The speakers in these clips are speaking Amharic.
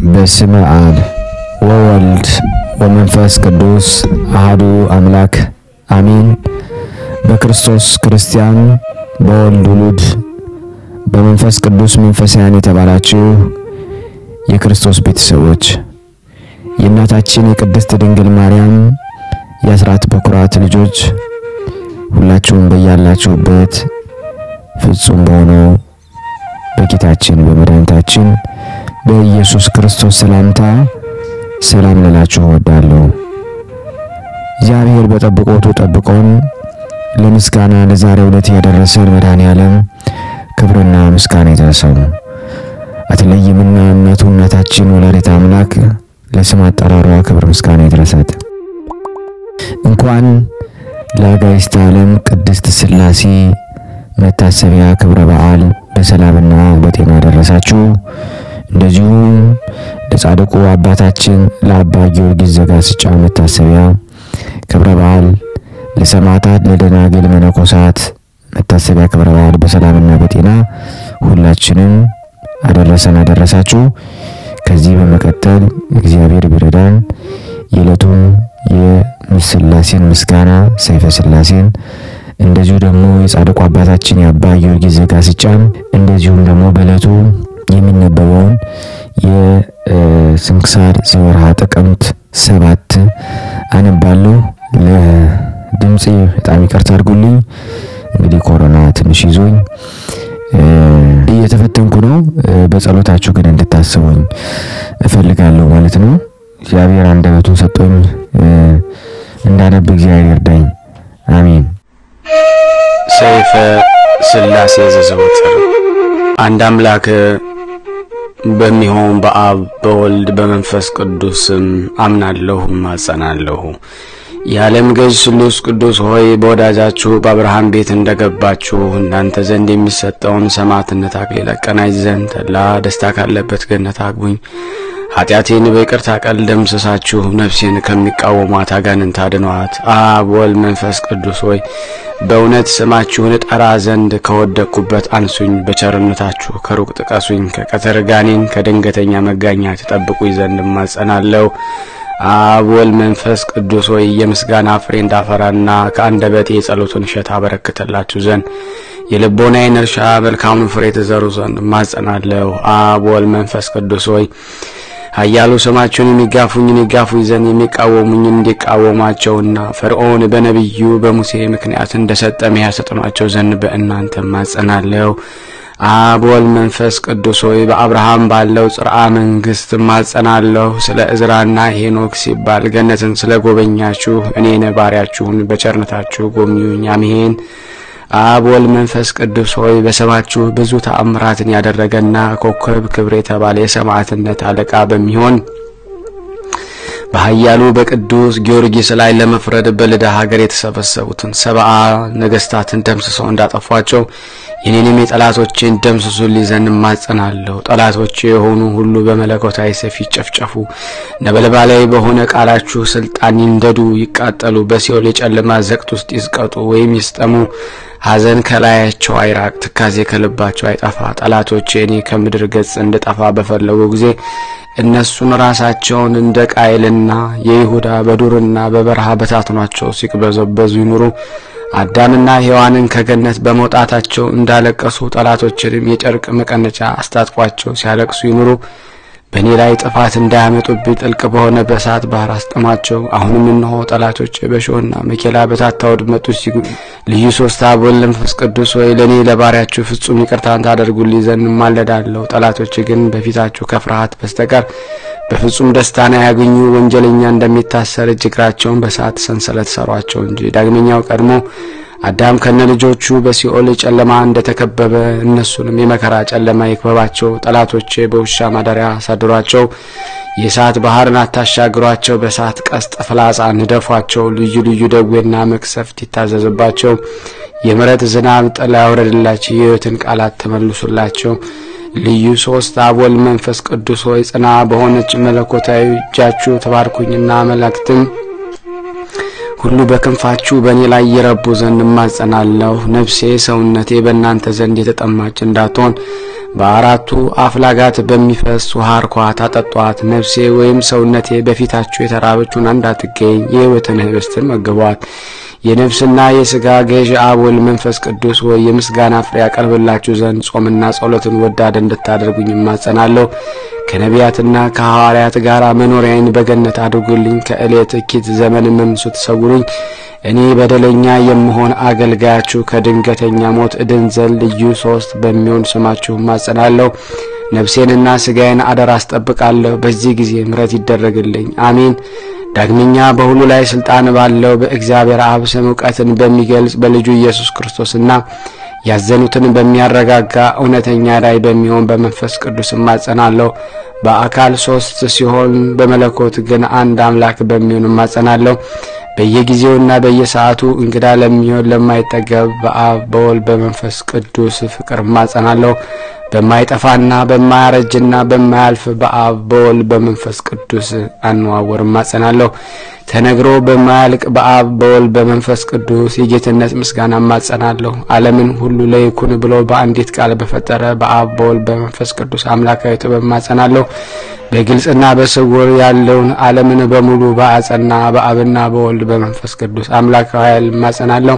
በስመ አብ ወወልድ ወመንፈስ ቅዱስ አህዱ አምላክ አሜን። በክርስቶስ ክርስቲያን፣ በወልድ ውሉድ፣ በመንፈስ ቅዱስ መንፈሳውያን የተባላችሁ የክርስቶስ ቤተሰቦች የእናታችን የቅድስት ድንግል ማርያም የአስራት በኩራት ልጆች ሁላችሁም በያላችሁበት ፍጹም በሆነው በጌታችን በመድኃኒታችን በኢየሱስ ክርስቶስ ሰላምታ ሰላም ልላችሁ እወዳለሁ። እግዚአብሔር በጠብቆቱ ጠብቆን ለምስጋና ለዛሬው ዕለት ያደረሰን መድኃኔ ዓለም ክብርና ምስጋና ይድረሰው። አትለይምና እናቱ እናታችን ወላዲተ አምላክ ለስም አጠራሯ ክብር ምስጋና ይድረሳት። እንኳን ለአጋዕዝተ ዓለም ቅድስት ሥላሴ መታሰቢያ ክብረ በዓል በሰላምና በጤና ደረሳችሁ። እንደዚሁም ለጻድቁ አባታችን ለአባ ጊዮርጊስ ዘጋስጫ መታሰቢያ ክብረ በዓል፣ ለሰማዕታት ለደናግል መነኮሳት መታሰቢያ ክብረ በዓል በሰላምና በጤና ሁላችንም አደረሰን አደረሳችሁ። ከዚህ በመቀጠል እግዚአብሔር ቢረዳን የዕለቱን የስላሴን ምስጋና ሰይፈ ስላሴን እንደዚሁ ደግሞ የጻድቁ አባታችን የአባ ጊዮርጊስ ዘጋስጫን እንደዚሁም ደግሞ በዕለቱ የሚነበበውን የስንክሳር ዘወርሃ ጥቅምት ሰባት አነባለሁ። ለድምፄ በጣም ይቅርታ አድርጉልኝ። እንግዲህ ኮሮና ትንሽ ይዞኝ እየተፈተንኩ ነው። በጸሎታችሁ ግን እንድታስቡኝ እፈልጋለሁ ማለት ነው። እግዚአብሔር አንደበቱን ሰጥቶኝ እንዳነብ እግዚአብሔር ይርዳኝ። አሜን። ሰይፈ ስላሴ ዘዘወትር አንድ አምላክ በሚሆን በአብ በወልድ በመንፈስ ቅዱስ ስም አምናለሁ ማጸናለሁ። የዓለም ገዥ ስሉስ ቅዱስ ሆይ በወዳጃችሁ በአብርሃም ቤት እንደገባችሁ እናንተ ዘንድ የሚሰጠውን ሰማዕትነት አክሊል አቀናጅ ዘንድ ተድላ ደስታ ካለበት ገነት አግቡኝ። ኃጢአቴን በይቅርታ ቃል ደምስሳችሁ ነፍሴን ከሚቃወሟት አጋንንት አድኗት። አብ ወልድ መንፈስ ቅዱስ ሆይ በእውነት ስማችሁን ጠራ ዘንድ ከወደቅኩበት አንሱኝ። በቸርነታችሁ ከሩቅ ጥቀሱኝ። ከቀትር ጋኔን ከድንገተኛ መጋኛ ትጠብቁኝ ዘንድ እማጸናለሁ። አብ ወልድ መንፈስ ቅዱስ ሆይ የምስጋና ፍሬ እንዳፈራና ከአንደበቴ የጸሎቱን እሸት አበረክትላችሁ ዘንድ የልቦናዬን እርሻ መልካሙን ፍሬ ትዘሩ ዘንድ እማጸናለሁ። አብ ወልድ መንፈስ ቅዱስ ሆይ ኃያሉ ስማችሁን የሚጋፉኝን ይጋፉኝ ዘንድ የሚቃወሙኝን እንዲቃወሟቸውና ፈርዖን በነቢዩ በሙሴ ምክንያት እንደሰጠ መያ ሰጥኗቸው ዘንድ በእናንተ እማጸናለሁ። አብ ወልድ መንፈስ ቅዱስ ሆይ በአብርሃም ባለው ጽርዓ መንግሥት እማጸናለሁ። ስለ እዝራና ሄኖክ ሲባል ገነትን ስለ ጎበኛችሁ እኔን ባሪያችሁን በቸርነታችሁ ጎብኙኝ። አሜን። አብ ወልድ መንፈስ ቅዱስ ሆይ በስማችሁ ብዙ ተአምራትን ያደረገና ኮከብ ክብር የተባለ የሰማዕትነት አለቃ በሚሆን በኃያሉ በቅዱስ ጊዮርጊስ ላይ ለመፍረድ በልዳ ሀገር የተሰበሰቡትን ሰብአ ነገስታትን ደምስሰው እንዳጠፏቸው የኔንም የጠላቶቼን ደምስሱልኝ ዘንድ እማጸናለሁ። ጠላቶቼ የሆኑ ሁሉ በመለኮታዊ ሰይፍ ይጨፍጨፉ። ነበልባላዊ በሆነ ቃላችሁ ስልጣን ይንደዱ፣ ይቃጠሉ፣ በሲኦል የጨለማ ዘቅት ውስጥ ይዝቀጡ ወይም ይስጠሙ። ሐዘን ከላያቸው አይራቅ፣ ትካዜ ከልባቸው አይጠፋ። ጠላቶቼ እኔ ከምድር ገጽ እንድጠፋ በፈለጉ ጊዜ እነሱን ራሳቸውን እንደ ቃየልና የይሁዳ በዱርና በበረሃ በታትኗቸው ሲቅበዘበዙ ይኑሩ። አዳምና ሔዋንን ከገነት በመውጣታቸው እንዳለቀሱ ጠላቶችንም የጨርቅ መቀነቻ አስታጥቋቸው ሲያለቅሱ ይኑሩ። በእኔ ላይ ጥፋት እንዳያመጡብኝ ጥልቅ በሆነ በእሳት ባህር አስጥሟቸው። አሁንም እነሆ ጠላቶች በእሾህና መኬላ በታታ ወድመት ውስጥ ልዩ ሶስት አብ ወልድ መንፈስ ቅዱስ ወይ ለእኔ ለባሪያችሁ ፍጹም ይቅርታን ታደርጉልኝ ዘንድ እማለዳለሁ። ጠላቶች ግን በፊታችሁ ከፍርሃት በስተቀር በፍጹም ደስታን አያገኙ። ወንጀለኛ እንደሚታሰር እጅ እግራቸውን በእሳት ሰንሰለት ሰሯቸው እንጂ። ዳግመኛው ቀድሞ አዳም ከነ ልጆቹ በሲኦል ጨለማ እንደተከበበ እነሱንም የመከራ ጨለማ ይክበባቸው። ጠላቶቼ በውሻ ማደሪያ አሳድሯቸው። የእሳት ባህርን አታሻግሯቸው። በእሳት ቀስት ፍላጻ ንደፏቸው። ልዩ ልዩ ደዌና መቅሰፍት ይታዘዝባቸው። የምሕረት ዝናብ ጥላ ያውረድላቸው። የሕይወትን ቃላት ተመልሱላቸው። ልዩ ሶስት አብ ወልድ መንፈስ ቅዱስ ሆይ ጽና በሆነች መለኮታዊ እጃችሁ ተባርኩኝና መላእክትም ሁሉ በክንፋችሁ በእኔ ላይ ይረቡ ዘንድ እማጸናለሁ። ነፍሴ ሰውነቴ በእናንተ ዘንድ የተጠማች እንዳትሆን በአራቱ አፍላጋት በሚፈስ ውሃ እርኳት አጠጧት። ነፍሴ ወይም ሰውነቴ በፊታችሁ የተራበችውን እንዳትገኝ የሕይወትን ህብስትን መግቧት። የነፍስና የሥጋ ገዥ አብ ወልድ መንፈስ ቅዱስ ወይ የምስጋና ፍሬ ያቀርብላችሁ ዘንድ ጾምና ጸሎትን ወዳድ እንድታደርጉኝ እማጸናለሁ። ከነቢያትና ከሐዋርያት ጋር መኖሪያዬን በገነት አድርጉልኝ። ከዕለት እኪት ዘመን መምሱ ተሰውሩኝ። እኔ በደለኛ የምሆን አገልጋያችሁ ከድንገተኛ ሞት እድን ዘንድ ልዩ ሶስት በሚሆን ስማችሁ እማጸናለሁ። ነፍሴንና ሥጋዬን አደራ አስጠብቃለሁ። በዚህ ጊዜ ምሕረት ይደረግልኝ። አሜን። ዳግመኛ በሁሉ ላይ ስልጣን ባለው በእግዚአብሔር አብ ስም እውቀትን በሚገልጽ በልጁ ኢየሱስ ክርስቶስና ያዘኑትን በሚያረጋጋ እውነተኛ ራእይ በሚሆን በመንፈስ ቅዱስ እማጸናለሁ። በአካል ሶስት ሲሆን በመለኮት ግን አንድ አምላክ በሚሆን እማጸናለሁ። በየጊዜውና በየሰዓቱ እንግዳ ለሚሆን ለማይጠገብ በአብ በወልድ በመንፈስ ቅዱስ ፍቅር እማጸናለሁ። በማይጠፋና በማያረጅና በማያልፍ በአብ በወልድ በመንፈስ ቅዱስ አነዋወር እማጸናለሁ። ተነግሮ በማያልቅ በአብ በወልድ በመንፈስ ቅዱስ የጌትነት ምስጋና እማጸናለሁ። ዓለምን ሁሉ ለይኩን ብሎ በአንዲት ቃል በፈጠረ በአብ በወልድ በመንፈስ ቅዱስ አምላካዊ ጥበብ እማጸናለሁ። በግልጽና በስውር ያለውን ዓለምን በሙሉ በአጸና በአብና በወልድ በመንፈስ ቅዱስ አምላካዊ ኃይል እማጸናለሁ።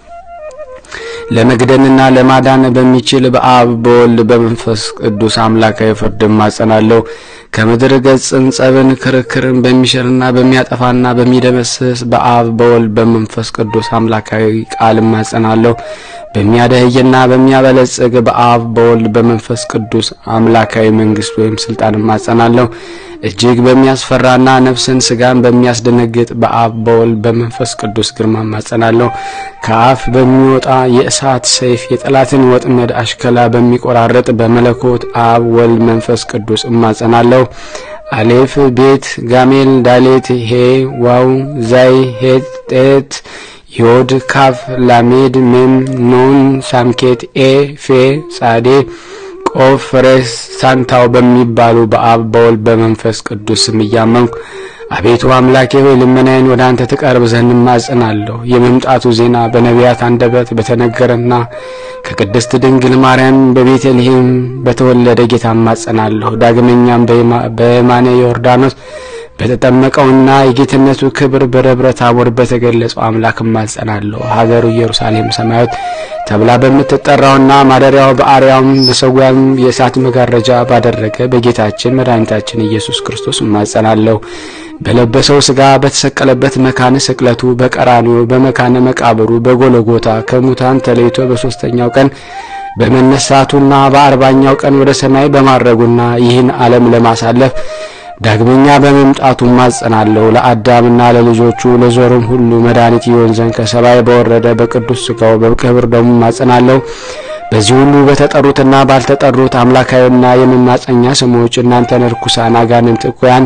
ለመግደልና ለማዳን በሚችል በአብ በወልድ በመንፈስ ቅዱስ አምላካዊ ፍርድ እማጸናለሁ። ከምድር ገጽን ጸብን፣ ክርክርን በሚሽርና በሚያጠፋና በሚደመስስ በአብ በወልድ በመንፈስ ቅዱስ አምላካዊ ቃል እማጸናለሁ። በሚያደህይና በሚያበለጽግ በአብ በወልድ በመንፈስ ቅዱስ አምላካዊ መንግስት ወይም ስልጣን እማጸናለሁ። እጅግ በሚያስፈራና ነፍስን ስጋን በሚያስደነግጥ በአብ በወልድ በመንፈስ ቅዱስ ግርማ እማጸናለሁ። ከአፍ በሚወጣ የእሳት ሰይፍ የጠላትን ወጥመድ አሽከላ በሚቆራረጥ በመለኮት አብ ወልድ መንፈስ ቅዱስ እማጸናለሁ። አሌፍ ቤት ጋሜል ዳሌት ሄ ዋው ዛይ ሄት ጤት ዮድ ካፍ ላሜድ ሜም ኖን ሳምኬት ኤ ፌ ጻዴ ቆፍ ሬስ ሳንታው በሚባሉ በአብ በወልድ በመንፈስ ቅዱስ ስም እያመንኩ አቤቱ አምላኬ ሆይ ልመናዬን ወደ አንተ ትቀርብ ዘንድ እማጸናለሁ። የመምጣቱ ዜና በነቢያት አንደበት በተነገረና ከቅድስት ድንግል ማርያም በቤተልሔም በተወለደ ጌታ እማጸናለሁ። ዳግመኛም በየማነ ዮርዳኖስ በተጠመቀውና የጌትነቱ ክብር በደብረ ታቦር በተገለጸው አምላክ እማጸናለሁ። ሀገሩ ኢየሩሳሌም ሰማያዊት ተብላ በምትጠራውና ማደሪያው በአርያም በሰዊያም የእሳት መጋረጃ ባደረገ በጌታችን መድኃኒታችን ኢየሱስ ክርስቶስ እማጸናለሁ። በለበሰው ሥጋ በተሰቀለበት መካነ ስቅለቱ በቀራንዮ በመካነ መቃብሩ በጎለጎታ ከሙታን ተለይቶ በሦስተኛው ቀን በመነሳቱና በአርባኛው ቀን ወደ ሰማይ በማረጉና ይህን ዓለም ለማሳለፍ ዳግመኛ በመምጣቱ ማጸናለሁ። ለአዳምና ለልጆቹ ለዞርም ሁሉ መድኃኒት ይሆን ዘንድ ከሰማይ በወረደ በቅዱስ ሥጋው በክብር ደሙ ማጸናለሁ። በዚህ ሁሉ በተጠሩትና ባልተጠሩት አምላካዊና የመማጸኛ ስሞች እናንተን ርኩሳን አጋንንት እኩያን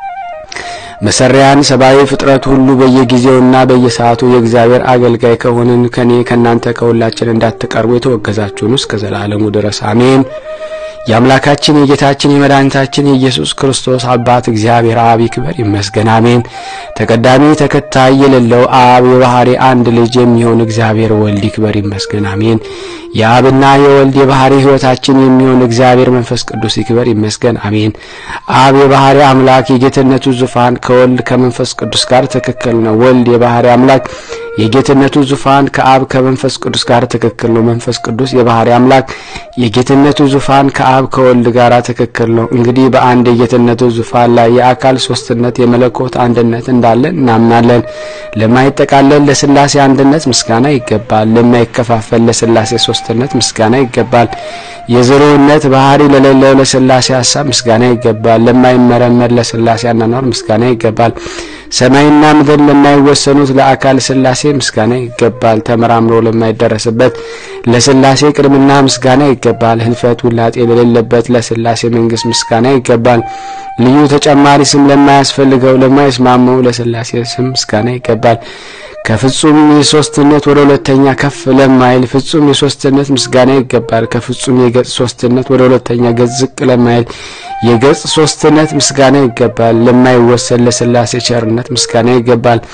መሰሪያን ሰብአዊ ፍጥረት ሁሉ በየጊዜውና በየሰዓቱ የእግዚአብሔር አገልጋይ ከሆንን ከኔ ከእናንተ ከሁላችን እንዳትቀርቡ የተወገዛችሁን እስከ ዘላለሙ ድረስ አሜን። የአምላካችን የጌታችን የመድኃኒታችን የኢየሱስ ክርስቶስ አባት እግዚአብሔር አብ ይክበር ይመስገን፣ አሜን። ተቀዳሚ ተከታይ የሌለው አብ የባህሪ አንድ ልጅ የሚሆን እግዚአብሔር ወልድ ይክበር ይመስገን፣ አሜን። የአብና የወልድ የባህሪ ሕይወታችን የሚሆን እግዚአብሔር መንፈስ ቅዱስ ይክበር ይመስገን፣ አሜን። አብ የባህሪ አምላክ የጌትነቱ ዙፋን ከወልድ ከመንፈስ ቅዱስ ጋር ትክክል ነው። ወልድ የባህሪ አምላክ የጌትነቱ ዙፋን ከአብ ከመንፈስ ቅዱስ ጋር ትክክል ነው። መንፈስ ቅዱስ የባህሪ አምላክ የጌትነቱ ዙፋን ከአብ ከወልድ ጋር ትክክል ነው። እንግዲህ በአንድ የጌትነቱ ዙፋን ላይ የአካል ሶስትነት የመለኮት አንድነት እንዳለ እናምናለን። ለማይጠቃለል ለስላሴ አንድነት ምስጋና ይገባል። ለማይከፋፈል ለስላሴ ሶስትነት ምስጋና ይገባል። የዝሩነት ባህሪ ለሌለው ለስላሴ ሀሳብ ምስጋና ይገባል። ለማይመረመር ለስላሴ አናኗር ምስጋና ይገባል። ሰማይና ምድር ለማይወሰኑት ለአካል ስላሴ ምስጋና ይገባል። ተመራምሮ ለማይደረስበት ለስላሴ ቅድምና ምስጋና ይገባል። ህልፈት ውላጤ ለሌለበት ለስላሴ መንግስት ምስጋና ይገባል። ልዩ ተጨማሪ ስም ለማያስፈልገው ለማይስማመው ለስላሴ ስም ምስጋና ይገባል። ከፍጹም የሶስትነት ወደ ሁለተኛ ከፍ ለማይል ፍጹም የሶስትነት ምስጋና ይገባል። ከፍጹም የገጽ ሶስትነት ወደ ሁለተኛ ገጽ ዝቅ ለማይል የገጽ ሶስትነት ምስጋና ይገባል። ለማይወሰን ለስላሴ ቸርነት ምስጋና ይገባል።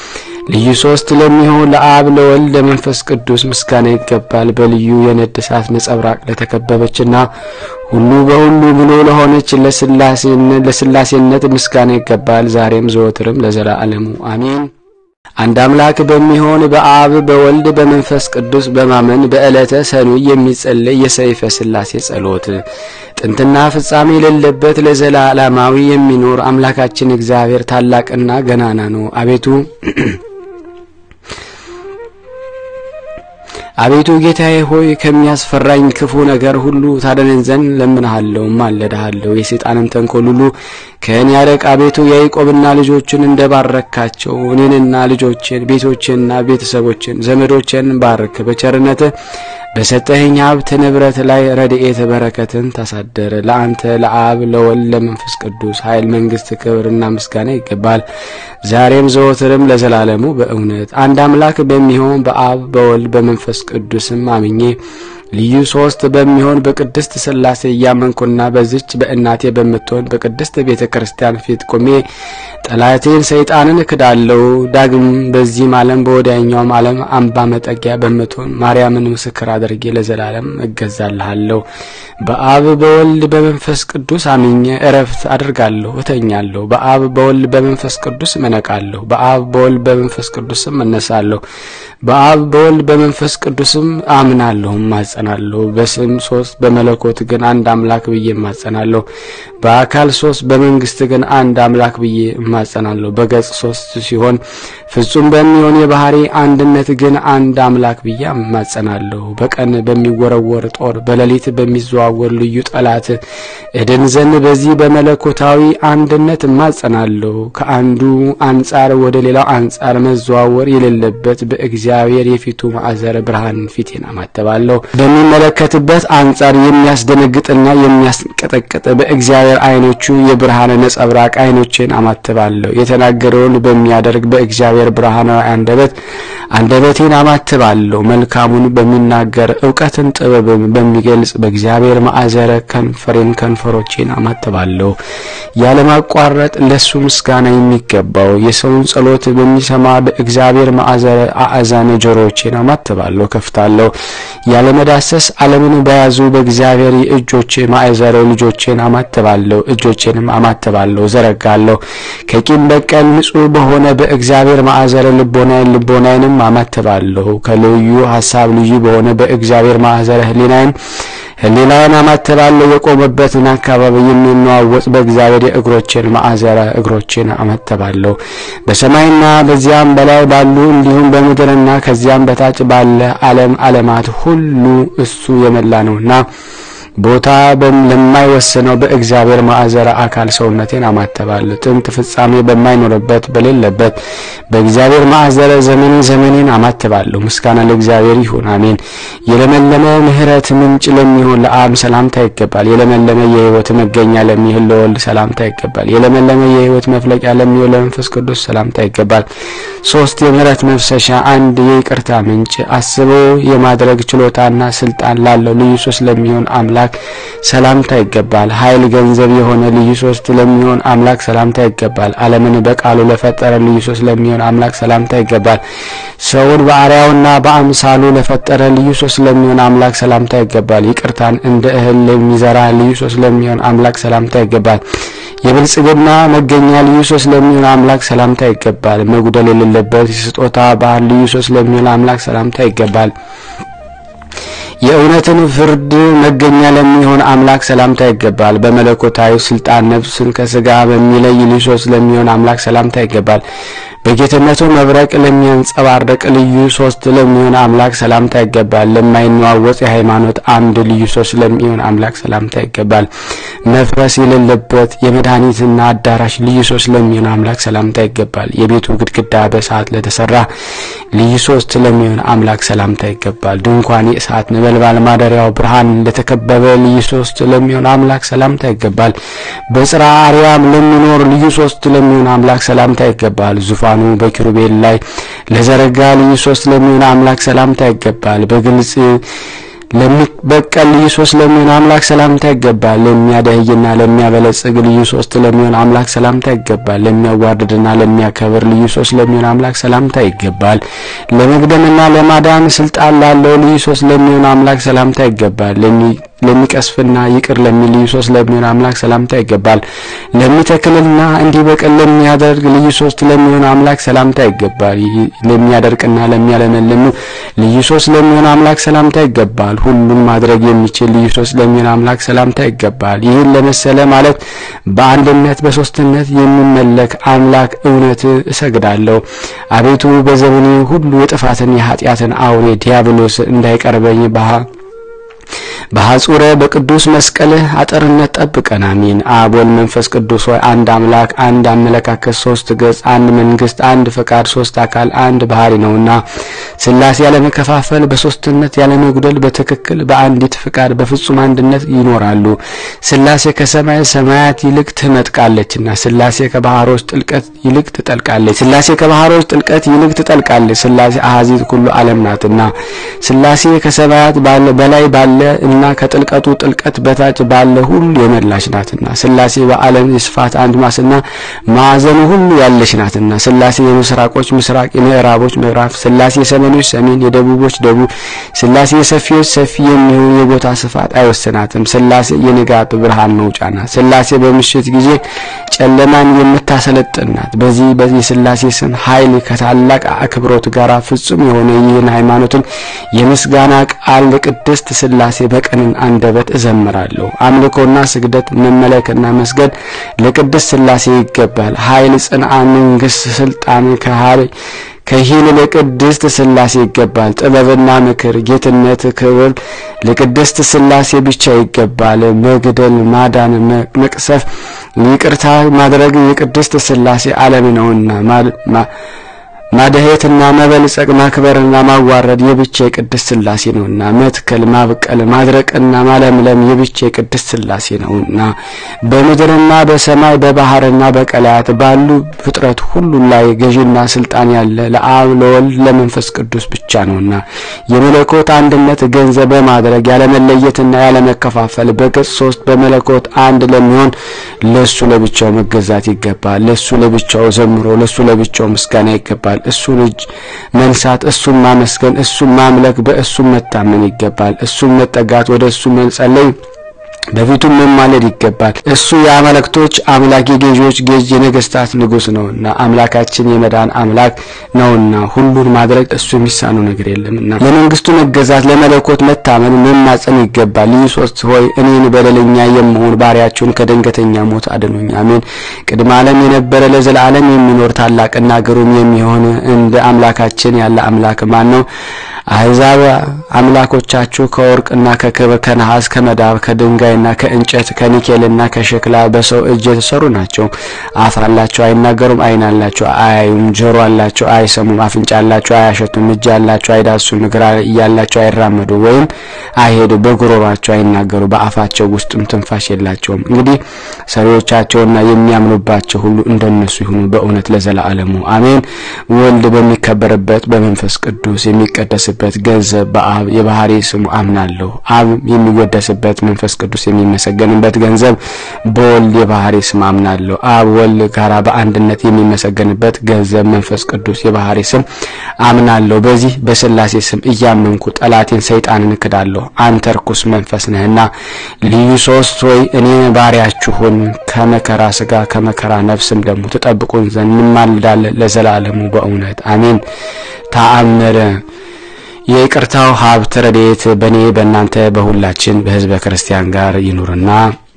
ልዩ ሶስት ለሚሆን ለአብ ለወልድ ለመንፈስ ቅዱስ ምስጋና ይገባል። በልዩ የነድ እሳት ነጸብራቅ ለተከበበችና ሁሉ በሁሉ ብሎ ለሆነች ለስላሴነት ምስጋና ይገባል፣ ዛሬም ዘወትርም ለዘላለሙ አሜን። አንድ አምላክ በሚሆን በአብ በወልድ በመንፈስ ቅዱስ በማመን በዕለተ ሰኑይ የሚጸለይ የሰይፈ ሥላሴ ጸሎት ጥንትና ፍጻሜ የሌለበት ለዘላለማዊ የሚኖር አምላካችን እግዚአብሔር ታላቅና ገናና ነው። አቤቱ አቤቱ ጌታዬ ሆይ ከሚያስፈራኝ ክፉ ነገር ሁሉ ታደነን ዘንድ ለምንሃለሁ፣ ማለድሃለሁ። የሰይጣንን ተንኮል ሁሉ ከእኔ ያርቅ። አቤቱ ያዕቆብና ልጆችን እንደባረካቸው እኔንና ልጆችን ቤቶችንና ቤተሰቦችን ዘመዶችን ባርክ። በቸርነት በሰጠኸኝ ሀብት ንብረት ላይ ረድኤት በረከትን ታሳደረ። ለአንተ ለአብ ለወልድ ለመንፈስ ቅዱስ ኃይል፣ መንግስት፣ ክብርና ምስጋና ይገባል ዛሬም ዘወትርም ለዘላለሙ በእውነት አንድ አምላክ በሚሆን በአብ በወልድ በመንፈስ ቅዱስም አምኜ ልዩ ሶስት በሚሆን በቅድስት ሥላሴ እያመንኩና በዚች በእናቴ በምትሆን በቅድስት ቤተ ክርስቲያን ፊት ቆሜ ጠላቴን ሰይጣንን እክዳለሁ። ዳግም በዚህም ዓለም በወዲያኛውም ዓለም አምባ መጠጊያ በምትሆን ማርያምን ምስክር አድርጌ ለዘላለም እገዛልሃለሁ። በአብ በወልድ በመንፈስ ቅዱስ አምኜ እረፍት አድርጋለሁ፣ እተኛለሁ። በአብ በወልድ በመንፈስ ቅዱስ እነቃለሁ። በአብ በወልድ በመንፈስ ቅዱስም እነሳለሁ። በአብ በወልድ በመንፈስ ቅዱስም አምናለሁ እማጸናለሁ። በስም ሶስት በመለኮት ግን አንድ አምላክ ብዬ እማጸናለሁ። በአካል ሶስት በመንግስት ግን አንድ አምላክ ብዬ እማጸናለሁ። በገጽ ሶስት ሲሆን ፍጹም በሚሆን የባህሪ አንድነት ግን አንድ አምላክ ብዬ እማጸናለሁ። በቀን በሚወረወር ጦር በሌሊት በሚዘዋወር ልዩ ጠላት እድን ዘንድ በዚህ በመለኮታዊ አንድነት እማጸናለሁ። ከአንዱ አንጻር ወደ ሌላው አንጻር መዘዋወር የሌለበት በእግዚአብሔር የፊቱ ማዕዘረ ብርሃን ፊቴን አማተባለሁ። በሚመለከትበት አንጻር የሚያስደነግጥና የሚያስቀጠቅጥ በእግዚአብሔር ዓይኖቹ የብርሃን ነጸብራቅ ዓይኖችን አማትባለሁ። የተናገረውን በሚያደርግ በእግዚአብሔር ብርሃናዊ አንደበት አንደበቴን አማትባለሁ። መልካሙን በሚናገር እውቀትን ጥበብን በሚገልጽ በእግዚአብሔር ማዕዘረ ከንፈሬን ከንፈሮቼን አማትባለሁ። ያለማቋረጥ ለሱ ምስጋና የሚገባው የሰውን ጸሎት በሚሰማ በእግዚአብሔር ማዕዘረ አእዛነ ጆሮቼን አማትባለሁ፣ ከፍታለሁ። ያለመዳሰስ ዓለምን በያዙ በእግዚአብሔር የእጆች ማዕዘረ ልጆቼን አማትባለሁ፣ እጆቼንም አማትባለሁ፣ ዘረጋለሁ። ከቂም በቀል ንጹሕ በሆነ በእግዚአብሔር ማዕዘረ ልቦናዬን ልቦናዬንም አማትባለሁ። ከልዩ ሐሳብ ልዩ በሆነ በእግዚአብሔር ማዕዘረ ሕሊናዬን ሕሊናዬን አማትባለሁ። የቆመበትን አካባቢ የሚነዋወጥ በእግዚአብሔር የእግሮቼን ማዕዘረ እግሮቼን አማትባለሁ። በሰማይና በዚያም በላይ ባሉ እንዲሁም በምድርና ከዚያም በታች ባለ ዓለም ዓለማት ሁሉ እሱ የመላ ነውና ቦታ ለማይወስነው በእግዚአብሔር ማዕዘረ አካል ሰውነቴን አማተባለሁ። ጥንት ፍጻሜ በማይኖርበት በሌለበት በእግዚአብሔር ማዕዘረ ዘመኔ ዘመኔን አማትባለሁ። ምስጋና ለእግዚአብሔር ይሁን፣ አሜን። የለመለመ ምሕረት ምንጭ ለሚሆን ለአብ ሰላምታ ይገባል። የለመለመ የሕይወት መገኛ ለሚሆን ለወልድ ሰላምታ ይገባል። የለመለመ የሕይወት መፍለቂያ ለሚሆን ለመንፈስ ቅዱስ ሰላምታ ይገባል። ሶስት የምሕረት መፍሰሻ፣ አንድ የይቅርታ ምንጭ፣ አስቦ የማድረግ ችሎታና ስልጣን ላለው ልዩ ሶስት ለሚሆን አምላክ ሰላምታ ይገባል። ኃይል ገንዘብ የሆነ ልዩ ሶስት ለሚሆን አምላክ ሰላምታ ይገባል። ዓለምን በቃሉ ለፈጠረ ልዩ ሶስት ለሚሆን አምላክ ሰላምታ ይገባል። ሰውን በአርአያውና በአምሳሉ ለፈጠረ ልዩ ሶስት ለሚሆን አምላክ ሰላምታ ይገባል። ይቅርታን እንደ እህል ለሚዘራ ልዩ ሶስት ለሚሆን አምላክ ሰላምታ ይገባል። የብልጽግና መገኛ ልዩ ሶስት ለሚሆን አምላክ ሰላምታ ይገባል። መጉደል የሌለበት የስጦታ ባህል ልዩ ሶስት ለሚሆን አምላክ ሰላምታ ይገባል። የእውነትን ፍርድ መገኛ ለሚሆን አምላክ ሰላምታ ይገባል። በመለኮታዊ ስልጣን ነፍስን ከስጋ በሚለይ ልዩ ሶስት ለሚሆን አምላክ ሰላምታ ይገባል። በጌትነቱ መብረቅ ለሚያንጸባርቅ ልዩ ሶስት ለሚሆን አምላክ ሰላምታ ይገባል። ለማይነዋወጥ የሃይማኖት አምድ ልዩ ሶስት ለሚሆን አምላክ ሰላምታ ይገባል። መፍረስ የሌለበት የመድኃኒትና አዳራሽ ልዩ ሶስት ለሚሆን አምላክ ሰላምታ ይገባል። የቤቱ ግድግዳ በእሳት ለተሰራ ልዩ ሶስት ለሚሆን አምላክ ሰላምታ ይገባል። ድንኳን የእሳት ነበልባል ማደሪያው ብርሃን ለተከበበ ልዩ ሶስት ለሚሆን አምላክ ሰላምታ ይገባል። በጽርሐ አርያም ለሚኖር ልዩ ሶስት ለሚሆን አምላክ ሰላምታ ይገባል። ዙፋኑ በኪሩቤል ላይ ለዘረጋ ልዩ ሶስት ለሚሆን አምላክ ሰላምታ ይገባል። በግልጽ ለሚበቀል ልዩ ሶስት ለሚሆን አምላክ ሰላምታ ይገባል። ለሚያደህይና ለሚያበለጽግ ልዩ ሶስት ለሚሆን አምላክ ሰላምታ ይገባል። ለሚያዋርድና ለሚያከብር ልዩ ሶስት ለሚሆን አምላክ ሰላምታ ይገባል። ለመግደምና ለማዳን ስልጣን ላለው ልዩ ሶስት ለሚሆን አምላክ ሰላምታ ይገባል። ለሚቀስፍና ይቅር ለሚል ልዩ ሶስት ለሚሆን አምላክ ሰላምታ ይገባል። ለሚተክልና እንዲበቅል ለሚያደርግ ልዩ ሶስት ለሚሆን አምላክ ሰላምታ ይገባል። ለሚያደርቅና ለሚያለመልም ልዩ ሶስት ለሚሆን አምላክ ሰላምታ ይገባል። ሁሉን ማድረግ የሚችል ልዩ ሶስት ለሚሆን አምላክ ሰላምታ ይገባል። ይህን ለመሰለ ማለት በአንድነት በሶስትነት የሚመለክ አምላክ እውነት እሰግዳለሁ። አቤቱ በዘመኔ ሁሉ የጥፋትን የኃጢአትን አውሬ ዲያብሎስ እንዳይቀርበኝ ባህ በሐጹረ በቅዱስ መስቀልህ አጥርነት ጠብቀን። አሜን። አብ ወልድ መንፈስ ቅዱስ ሆይ አንድ አምላክ፣ አንድ አመለካከት፣ ሶስት ገጽ፣ አንድ መንግስት፣ አንድ ፈቃድ፣ ሶስት አካል፣ አንድ ባህሪ ነውና ሥላሴ ያለመከፋፈል በሶስትነት ያለመጉደል በትክክል በአንዲት ፍቃድ በፍጹም አንድነት ይኖራሉ። ሥላሴ ከሰማይ ሰማያት ይልቅ ትመጥቃለችና ሥላሴ ከባህሮች ጥልቀት ይልቅ ትጠልቃለች። ሥላሴ ከባህሮች ጥልቀት ይልቅ ትጠልቃለች። ሥላሴ አሐዚት ኩሉ ዓለም ናትና ሥላሴ ከሰማያት ባለ በላይ ባለ እና ከጥልቀቱ ጥልቀት በታች ባለ ሁሉ የመላች ናትና ሥላሴ በዓለም የስፋት አድማስና ማዕዘኑ ሁሉ ያለች ናትና ሥላሴ የምስራቆች ምስራቅ የምዕራቦች ምዕራብ ሥላሴ የሰሜኖች ሰሜን የደቡቦች ደቡብ ሥላሴ የሰፊዎች ሰፊ የሚሆን የቦታ ስፋት አይወስናትም። ሥላሴ የንጋት ብርሃን መውጫ ናት። ሥላሴ በምሽት ጊዜ ጨለማን የምታሰለጥን ናት። በዚህ በዚህ ሥላሴ ስም ኃይል ከታላቅ አክብሮት ጋር ፍጹም የሆነ ይህን ሃይማኖትን የምስጋና ቃል ለቅድስት ሥላሴ በቀንን አንደበት እዘምራለሁ። አምልኮና ስግደት መመለክና መስገድ ለቅድስት ሥላሴ ይገባል። ኃይል፣ ጽንዓ፣ መንግስት፣ ስልጣን ከሃሪ ከሂል ለቅድስት ሥላሴ ይገባል። ጥበብና ምክር፣ ጌትነት፣ ክብር ለቅድስት ሥላሴ ብቻ ይገባል። መግደል፣ ማዳን፣ መቅሰፍ፣ ይቅርታ ማድረግ የቅድስት ሥላሴ ዓለም ነውና ማደሄትና መበልጸግ ማክበርና ማዋረድ የብቻ የቅድስት ሥላሴ ነውና መትከል ማብቀል ማድረቅና ማለምለም የብቻ የቅድስት ሥላሴ ነውና በምድርና በሰማይ በባህርና በቀላያት ባሉ ፍጥረት ሁሉ ላይ ገዢና ስልጣን ያለ ለአብ ለወልድ ለመንፈስ ቅዱስ ብቻ ነውና የመለኮት አንድነት ገንዘብ በማድረግ ያለመለየትና ያለመከፋፈል በገጽ ሶስት በመለኮት አንድ ለሚሆን ለሱ ለብቻው መገዛት ይገባል። ለሱ ለብቻው ዘምሮ ለሱ ለብቻው ምስጋና ይገባል። እሱን እጅ መንሳት፣ እሱን ማመስገን፣ እሱን ማምለክ፣ በእሱም መታመን ይገባል። እሱን መጠጋት፣ ወደ እሱ መጸለይ በፊቱም መማለድ ይገባል። እሱ የአማልክቶች አምላክ የገዢዎች ገዥ የነገስታት ንጉሥ ነውና አምላካችን የመዳን አምላክ ነውና ሁሉን ማድረግ እሱ የሚሳነው ነገር የለምና ለመንግስቱ መገዛት ለመለኮት መታመን መማጸን ይገባል። ልዩ ሶስት ሆይ እኔን በደለኛ የምሆን ባሪያችሁን ከድንገተኛ ሞት አድኑኝ። አሜን። ቅድመ ዓለም የነበረ ለዘላለም የሚኖር ታላቅና ግሩም የሚሆን እንደ አምላካችን ያለ አምላክ ማን ነው? አሕዛብ አምላኮቻችሁ ከወርቅና ከክብር ከነሐስ ከመዳብ ከድንጋይና ከእንጨት ከኒኬልና ከሸክላ በሰው እጅ የተሰሩ ናቸው። አፍ አላቸው አይናገሩም፣ ዓይን አላቸው አያዩም፣ ጆሮ አላቸው አይሰሙም፣ አፍንጫ አላቸው አያሸቱም፣ እጅ አላቸው አይዳሱም፣ እግር እያላቸው አይራመዱ ወይም አይሄዱ፣ በጉሮሯቸው አይናገሩ፣ በአፋቸው ውስጥም ትንፋሽ የላቸውም። እንግዲህ ሰሪዎቻቸውና የሚያምኑባቸው ሁሉ እንደነሱ ይሁኑ በእውነት ለዘላለሙ አሜን። ወልድ በሚከበርበት በመንፈስ ቅዱስ የሚቀደስበት ገንዘብ በአብ የባህሪ ስሙ አምናለሁ። አብ የሚወደስበት መንፈስ ቅዱስ የሚመሰገንበት ገንዘብ በወልድ የባህሪ ስም አምናለሁ። አብ ወልድ ጋራ በአንድነት የሚመሰገንበት ገንዘብ መንፈስ ቅዱስ የባህሪ ስም አምናለሁ። በዚህ በሥላሴ ስም እያመንኩ ጠላቴን ሰይጣንን እክዳለሁ። አንተ ርኩስ መንፈስ ነህና ልዩ ሶስት ሆይ እኔ ባሪያችሁን ከመከራ ስጋ ከመከራ ነፍስም ደግሞ ትጠብቁን ዘንድ እንማልዳለን ለዘላለሙ በእውነት አሜን። ተአምረ የይቅርታው ሀብት ረድኤት በእኔ በእናንተ በሁላችን በሕዝበ ክርስቲያን ጋር ይኑርና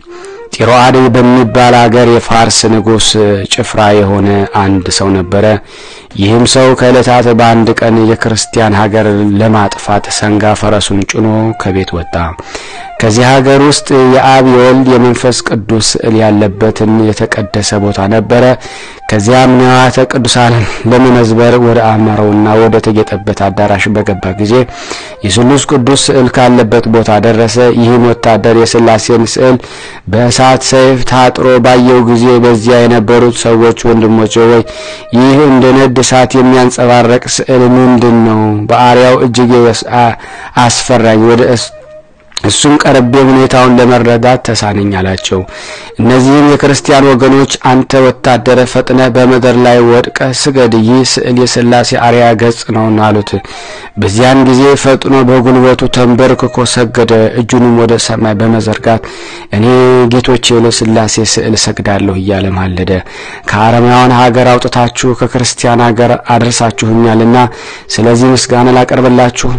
ጢሮአድ በሚባል አገር የፋርስ ንጉሥ ጭፍራ የሆነ አንድ ሰው ነበረ። ይህም ሰው ከዕለታት በአንድ ቀን የክርስቲያን ሀገር ለማጥፋት ሰንጋ ፈረሱን ጭኖ ከቤት ወጣ። ከዚህ ሀገር ውስጥ የአብ የወልድ የመንፈስ ቅዱስ ስዕል ያለበትን የተቀደሰ ቦታ ነበረ። ከዚያም ንዋያተ ቅዱሳንን ለመመዝበር ወደ አማረውና ወደ ተጌጠበት አዳራሽ በገባ ጊዜ የስሉስ ቅዱስ ስዕል ካለበት ቦታ ደረሰ። ይህም ወታደር የሥላሴን ስዕል በእሳት ሰይፍ ታጥሮ ባየው ጊዜ በዚያ የነበሩት ሰዎች ወንድሞች ሆይ ይህ እንደ ነድ እሳት የሚያንጸባረቅ ስዕል ምንድን ነው? በአርያው እጅግ አስፈራኝ። ወደ እሱም ቀርቤ ሁኔታውን ለመረዳት ተሳነኝ አላቸው። እነዚህም የክርስቲያን ወገኖች አንተ ወታደረ ፈጥነ በምድር ላይ ወድቀ ስገድ፣ ይህ ስዕል የሥላሴ አርያ ገጽ ነውና አሉት። በዚያን ጊዜ ፈጥኖ በጉልበቱ ተንበርክኮ ሰገደ። እጁንም ወደ ሰማይ በመዘርጋት እኔ ጌቶቼ ለሥላሴ ስዕል ሰግዳለሁ እያለ ማለደ። ከአረማውያን ሀገር አውጥታችሁ ከክርስቲያን ሀገር አድርሳችሁኛልና ስለዚህ ምስጋና ላቀርብላችሁ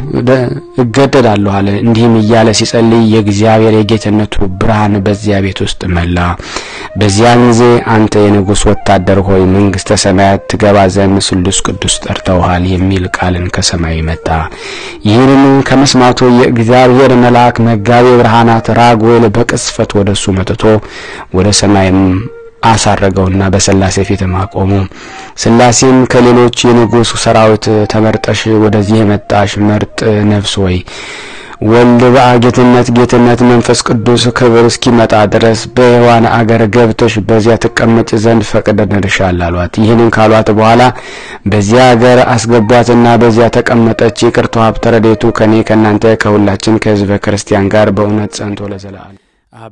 እገደዳለሁ አለ። እንዲህም እያለ ሲጸልይ የእግዚአብሔር የጌትነቱ ብርሃን በዚያ ቤት ውስጥ መላ። በዚያን ጊዜ አንተ የንጉሥ ወታደር ሆይ መንግሥተ ሰማያት ትገባ ዘንድ ስሉስ ቅዱስ ጠርተውሃል የሚል ቃልን ከሰማይ መጣ። ይህንን ከመስማቱ የእግዚአብሔር መልአክ መጋቤ ብርሃናት ራጉኤል በቅጽፈት ወደ እሱ መጥቶ ወደ ሰማይም አሳረገውና በሥላሴ ፊትም አቆሙ። ሥላሴም ከሌሎች የንጉሥ ሰራዊት ተመርጠሽ ወደዚህ የመጣሽ መርጥ ነፍስ ወይ ወልድ በአጌትነት ጌትነት መንፈስ ቅዱስ ክብር እስኪመጣ ድረስ በሔዋን አገር ገብተሽ በዚያ ትቀመጭ ዘንድ ፈቅደንልሻል አሏት። ይህንን ካሏት በኋላ በዚያ አገር አስገቧትና በዚያ ተቀመጠች። ይቅርታ ሀብተ ረድኤቱ ከእኔ ከእናንተ ከሁላችን ከሕዝበ ክርስቲያን ጋር በእውነት ጸንቶ ለዘላለም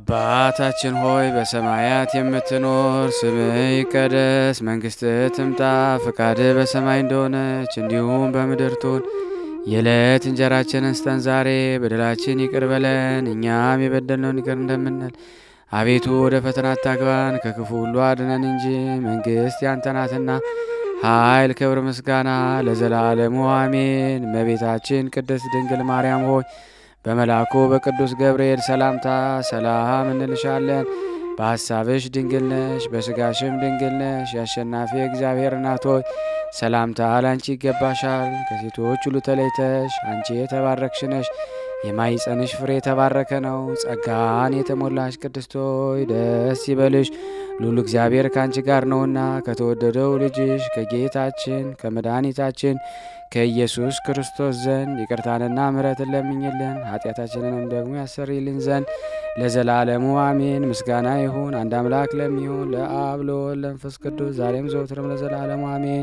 አባታችን ሆይ በሰማያት የምትኖር፣ ስምህ ይቀደስ፣ መንግሥትህ ትምጣ፣ ፈቃድህ በሰማይ እንደሆነች እንዲሁም በምድር ትሁን። የዕለት እንጀራችንን ስጠን ዛሬ፣ በደላችን ይቅር በለን እኛም የበደልነውን ይቅር እንደምንል። አቤቱ ወደ ፈተና አታግባን፣ ከክፉ ሁሉ አድነን እንጂ መንግሥት ያንተ ናትና ኃይል፣ ክብር፣ ምስጋና ለዘላለሙ አሜን። እመቤታችን ቅድስት ድንግል ማርያም ሆይ በመልአኩ በቅዱስ ገብርኤል ሰላምታ ሰላም እንልሻለን። በሐሳብሽ ድንግል ነሽ፣ በሥጋሽም ድንግል ነሽ። የአሸናፊ እግዚአብሔር እናት ሆይ ሰላምታ ላንቺ ይገባሻል። ከሴቶች ሁሉ ተለይተሽ አንቺ የተባረክሽ ነሽ። የማይጸንሽ ፍሬ የተባረከ ነው። ጸጋን የተሞላሽ ቅድስት ሆይ ደስ ይበልሽ፣ ሉል እግዚአብሔር ከአንቺ ጋር ነውና ከተወደደው ልጅሽ ከጌታችን ከመድኃኒታችን ከኢየሱስ ክርስቶስ ዘንድ ይቅርታንና ምሕረትን ለምኝልን ኃጢአታችንንም ደግሞ ያሰርይልን ዘንድ ለዘላለሙ አሜን። ምስጋና ይሁን አንድ አምላክ ለሚሆን ለአብ ለወልድ ለመንፈስ ቅዱስ ዛሬም ዘውትርም ለዘላለሙ አሜን።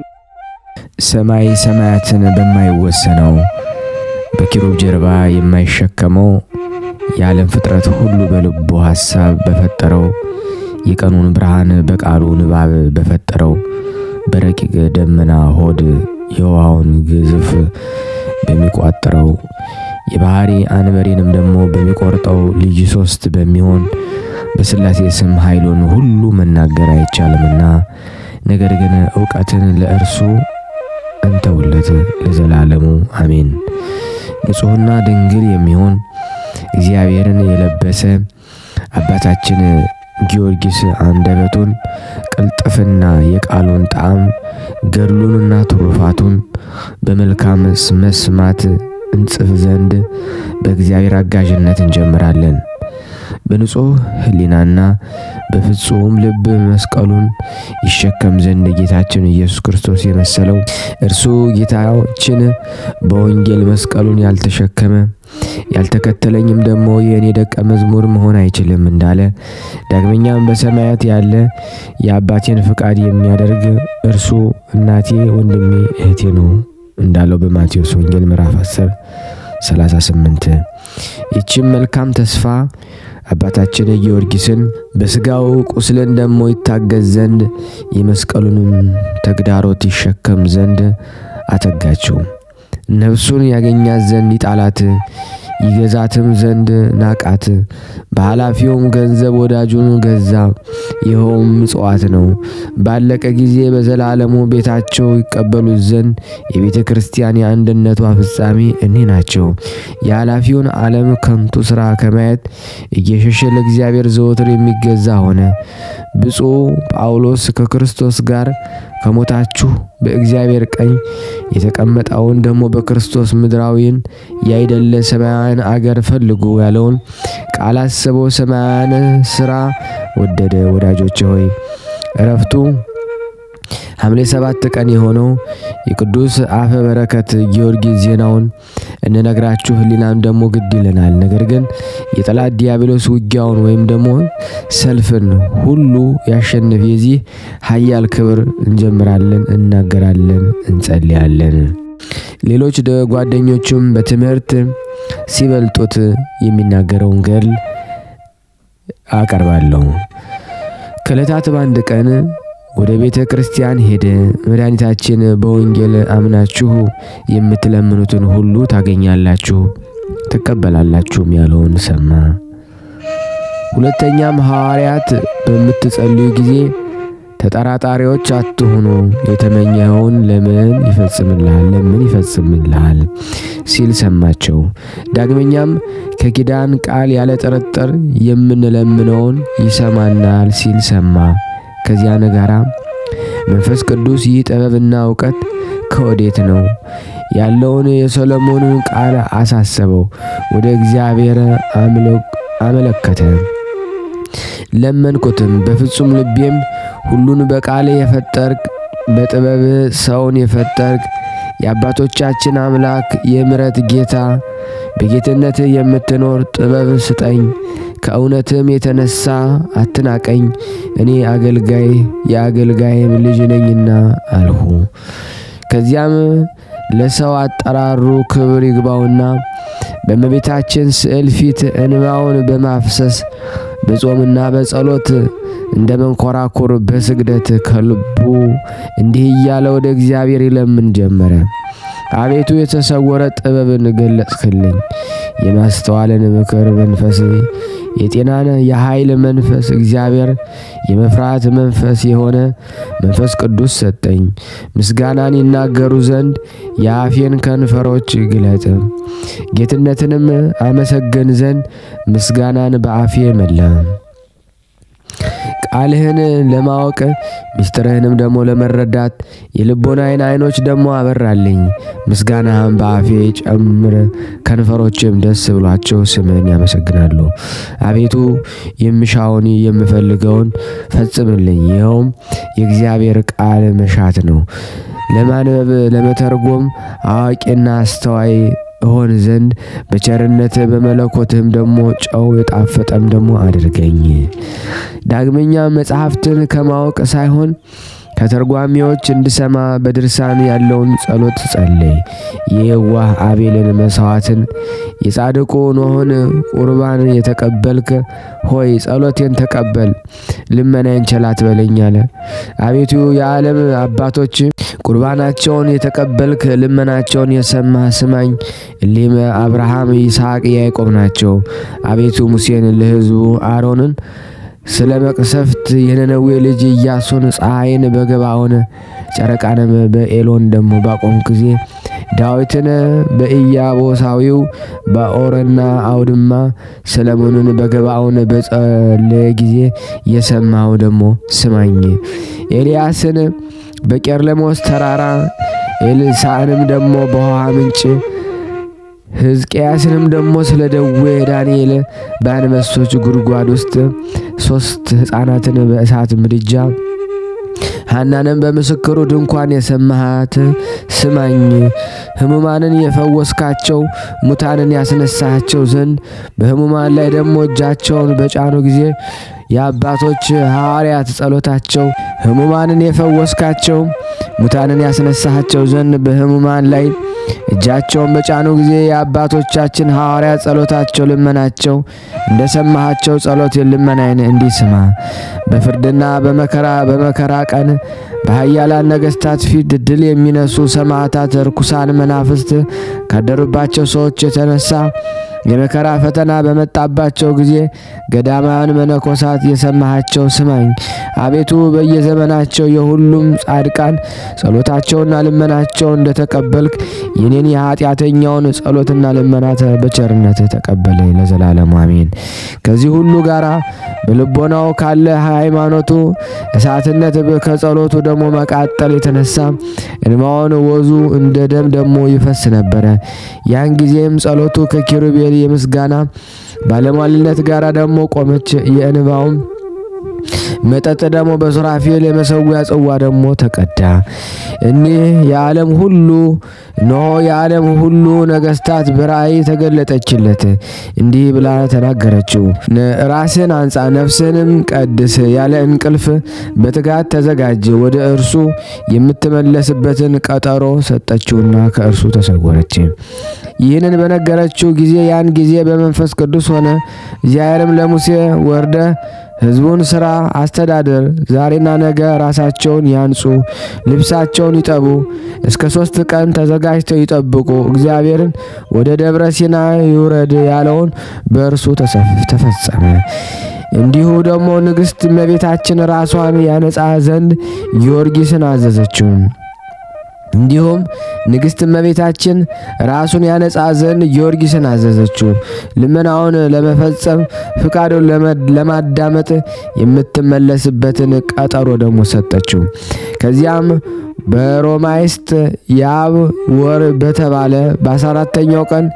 ሰማይ ሰማያትን በማይወሰነው በኪሩብ ጀርባ የማይሸከመው የዓለም ፍጥረት ሁሉ በልቡ ሐሳብ በፈጠረው የቀኑን ብርሃን በቃሉ ንባብ በፈጠረው በረቂቅ ደመና ሆድ የውሃውን ግዝፍ በሚቋጥረው የባህሪ አንበሬንም ደግሞ በሚቆርጠው ልጅ ሶስት በሚሆን በሥላሴ ስም ኃይሉን ሁሉ መናገር አይቻልምና፣ ነገር ግን እውቀትን ለእርሱ እንተውለት ለዘላለሙ አሜን። ንጹሕና ድንግል የሚሆን እግዚአብሔርን የለበሰ አባታችን ጊዮርጊስ አንደበቱን ቅልጥፍና የቃሉን ጣዕም ገድሉንና ትሩፋቱን በመልካም መስማት እንጽፍ ዘንድ በእግዚአብሔር አጋዥነት እንጀምራለን። በንጹሕ ሕሊናና በፍጹም ልብ መስቀሉን ይሸከም ዘንድ ጌታችን ኢየሱስ ክርስቶስ የመሰለው እርሱ ጌታችን በወንጌል መስቀሉን ያልተሸከመ ያልተከተለኝም ደግሞ የእኔ ደቀ መዝሙር መሆን አይችልም እንዳለ ዳግመኛም በሰማያት ያለ የአባቴን ፍቃድ የሚያደርግ እርሱ እናቴ፣ ወንድሜ፣ እህቴ ነው እንዳለው በማቴዎስ ወንጌል ምዕራፍ 10 38 ይህችም መልካም ተስፋ አባታችን ጊዮርጊስን በስጋው ቁስልን ደሞ ይታገዝ ዘንድ የመስቀሉንም ተግዳሮት ይሸከም ዘንድ አተጋችው። ነፍሱን ያገኛት ዘንድ ይጣላት ይገዛትም ዘንድ ናቃት። በኃላፊውም ገንዘብ ወዳጁን ገዛ። ይኸውም ምጽዋት ነው። ባለቀ ጊዜ በዘላለሙ ቤታቸው ይቀበሉት ዘንድ የቤተ ክርስቲያን የአንድነቷ ፍጻሜ እኒህ ናቸው። የኃላፊውን ዓለም ከንቱ ሥራ ከማየት እየሸሸ ለእግዚአብሔር ዘወትር የሚገዛ ሆነ። ብፁዕ ጳውሎስ ከክርስቶስ ጋር ከሞታችሁ በእግዚአብሔር ቀኝ የተቀመጠውን ደግሞ በክርስቶስ ምድራዊን ያይደለ ሰማያውያን አገር ፈልጉ ያለውን ቃል አስበው ሰማያውያን ስራ ወደደ። ወዳጆች ሆይ እረፍቱ ሐምሌ ሰባት ቀን የሆነው የቅዱስ አፈ በረከት ጊዮርጊስ ዜናውን እንነግራችሁ ሕሊናም ደግሞ ግድ ይለናል። ነገር ግን የጠላት ዲያብሎስ ውጊያውን ወይም ደግሞ ሰልፍን ሁሉ ያሸንፍ የዚህ ኃያል ክብር እንጀምራለን፣ እናገራለን፣ እንጸልያለን። ሌሎች ጓደኞቹም በትምህርት ሲበልጡት የሚናገረውን ገድል አቀርባለሁ። ከዕለታት በአንድ ቀን ወደ ቤተ ክርስቲያን ሄደ። መድኃኒታችን በወንጌል አምናችሁ የምትለምኑትን ሁሉ ታገኛላችሁ ትቀበላላችሁም ያለውን ሰማ። ሁለተኛም ሐዋርያት በምትጸልዩ ጊዜ ተጠራጣሪዎች አትሁኑ፣ የተመኘኸውን ለምን ይፈጽምልሃል ለምን ይፈጽምልሃል ሲል ሰማቸው። ዳግመኛም ከኪዳን ቃል ያለ ጥርጥር የምንለምነውን ይሰማናል ሲል ሰማ። ከዚያን ጋራ መንፈስ ቅዱስ ይህ ጥበብና እውቀት ከወዴት ነው ያለውን የሰሎሞንን ቃል አሳሰበው። ወደ እግዚአብሔር አመለከተ። ለመንኩትም በፍጹም ልቤም ሁሉን በቃል የፈጠርክ በጥበብ ሰውን የፈጠርክ የአባቶቻችን አምላክ የምሕረት ጌታ በጌትነት የምትኖር ጥበብ ስጠኝ፣ ከእውነትም የተነሳ አትናቀኝ፣ እኔ አገልጋይ የአገልጋይም ልጅ ነኝና አልሁ። ከዚያም ለሰው አጠራሩ ክብር ይግባውና በእመቤታችን ስዕል ፊት እንባውን በማፍሰስ በጾምና በጸሎት እንደ መንኮራኩር በስግደት ከልቡ እንዲህ እያለ ወደ እግዚአብሔር ይለምን ጀመረ። አቤቱ የተሰወረ ጥበብን ገለጽክልኝ፣ የማስተዋልን ምክር መንፈስ፣ የጤናን የኃይል መንፈስ እግዚአብሔር የመፍራት መንፈስ የሆነ መንፈስ ቅዱስ ሰጠኝ። ምስጋናን ይናገሩ ዘንድ የአፌን ከንፈሮች ግለጥ፣ ጌትነትንም አመሰግን ዘንድ ምስጋናን በአፌ መላ። ቃልህን ለማወቅ ምስጢርህንም ደግሞ ለመረዳት የልቦናዬን ዓይኖች ደግሞ አበራልኝ። ምስጋናህን በአፌ ጨምር፣ ከንፈሮችም ደስ ብሏቸው ስምህን ያመሰግናሉ። አቤቱ የምሻውን የምፈልገውን ፈጽምልኝ። ይኸውም የእግዚአብሔር ቃል መሻት ነው። ለማንበብ ለመተርጎም አዋቂና አስተዋይ እሆን ዘንድ በቸርነት በመለኮትህም ደግሞ ጨው የጣፈጠም ደግሞ አድርገኝ። ዳግመኛ መጽሐፍትን ከማወቅ ሳይሆን ከተርጓሚዎች እንድሰማ በድርሳን ያለውን ጸሎት ጸለይ። የየዋህ አቤልን መሥዋዕትን የጻድቁ ኖኅን ቁርባን የተቀበልክ ሆይ ጸሎቴን ተቀበል፣ ልመናዬን ቸል አትበለኝ አለ። አቤቱ የዓለም አባቶች ቁርባናቸውን የተቀበልክ ልመናቸውን የሰማህ ስማኝ። እሊህም አብርሃም፣ ይስሐቅ፣ ያዕቆብ ናቸው። አቤቱ ሙሴን ለሕዝቡ አሮንን ስለ መቅሰፍት የነነዌ ልጅ ኢያሱን ፀሐይን በገባኦን ጨረቃንም በኤሎን ደግሞ ባቆም ጊዜ ዳዊትን በኢያቦሳዊው በኦርና አውድማ ሰለሞንን በገባኦን በጸለየ ጊዜ የሰማው ደግሞ ስማኝ። ኤልያስን በቄርለሞስ ተራራ ኤልሳዕንም ደግሞ በውሃ ምንጭ ሕዝቅያስንም ደግሞ ስለ ደዌ ዳንኤል በአንበሶች ጉድጓድ ውስጥ ሶስት ሕፃናትን በእሳት ምድጃ ሐናንም በምስክሩ ድንኳን የሰማሃት ስማኝ። ሕሙማንን የፈወስካቸው ሙታንን ያስነሳቸው ዘንድ በሕሙማን ላይ ደግሞ እጃቸውን በጫኑ ጊዜ የአባቶች ሐዋርያት ጸሎታቸው ሕሙማንን የፈወስካቸው ሙታንን ያስነሳቸው ዘንድ በሕሙማን ላይ እጃቸውን በጫኑ ጊዜ የአባቶቻችን ሐዋርያት ጸሎታቸው ልመናቸው እንደ ሰማሃቸው ጸሎት ልመናይን እንዲስማ በፍርድና በመከራ በመከራ ቀን በኃያላን ነገሥታት ፊት ድል የሚነሱ ሰማዕታት ርኩሳን መናፍስት ካደሩባቸው ሰዎች የተነሳ የመከራ ፈተና በመጣባቸው ጊዜ ገዳማውያን መነኮሳት የሰማሃቸው ስማኝ። አቤቱ በየዘመናቸው የሁሉም ጻድቃን ጸሎታቸውና ልመናቸው እንደተቀበልክ የኔን የኃጢአተኛውን ጸሎትና ልመናት በቸርነት ተቀበለ ለዘላለሙ አሜን። ከዚህ ሁሉ ጋር በልቦናው ካለ ሃይማኖቱ እሳትነት ከጸሎቱ ደግሞ መቃጠል የተነሳ እንባውን ወዙ እንደ ደም ደግሞ ይፈስ ነበረ። ያን ጊዜም ጸሎቱ ከኪሩቤል የምስጋና ባለሟልነት ጋር ደግሞ ቆመች። የእንባውም መጠጥ ደግሞ በሱራፌል የመሰዊያ ጽዋ ደግሞ ተቀዳ። እኒህ የዓለም ሁሉ እነሆ የዓለም ሁሉ ነገስታት በራእይ ተገለጠችለት። እንዲህ ብላ ተናገረችው። ራስን አንጻ፣ ነፍስንም ቀድስ፣ ያለ እንቅልፍ በትጋት ተዘጋጅ። ወደ እርሱ የምትመለስበትን ቀጠሮ ሰጠችውና ከእርሱ ተሰወረች። ይህንን በነገረችው ጊዜ ያን ጊዜ በመንፈስ ቅዱስ ሆነ። እግዚአብሔርም ለሙሴ ወርደ ሕዝቡን ስራ አስተዳደር፣ ዛሬና ነገ ራሳቸውን ያንጹ፣ ልብሳቸውን ይጠቡ፣ እስከ ሶስት ቀን ተዘጋጅተው ይጠብቁ፣ እግዚአብሔርን ወደ ደብረ ሲና ይውረድ ያለውን በእርሱ ተፈጸመ። እንዲሁ ደግሞ ንግሥት እመቤታችን ራሷን ያነጻ ዘንድ ጊዮርጊስን አዘዘችው። እንዲሁም ንግሥት እመቤታችን ራሱን ያነጻ ዘንድ ጊዮርጊስን አዘዘችው። ልመናውን ለመፈጸም ፍቃዱን ለማዳመጥ የምትመለስበትን ቀጠሮ ደግሞ ሰጠችው። ከዚያም በሮማይስጥ የአብ ወር በተባለ በአስራ አራተኛው ቀን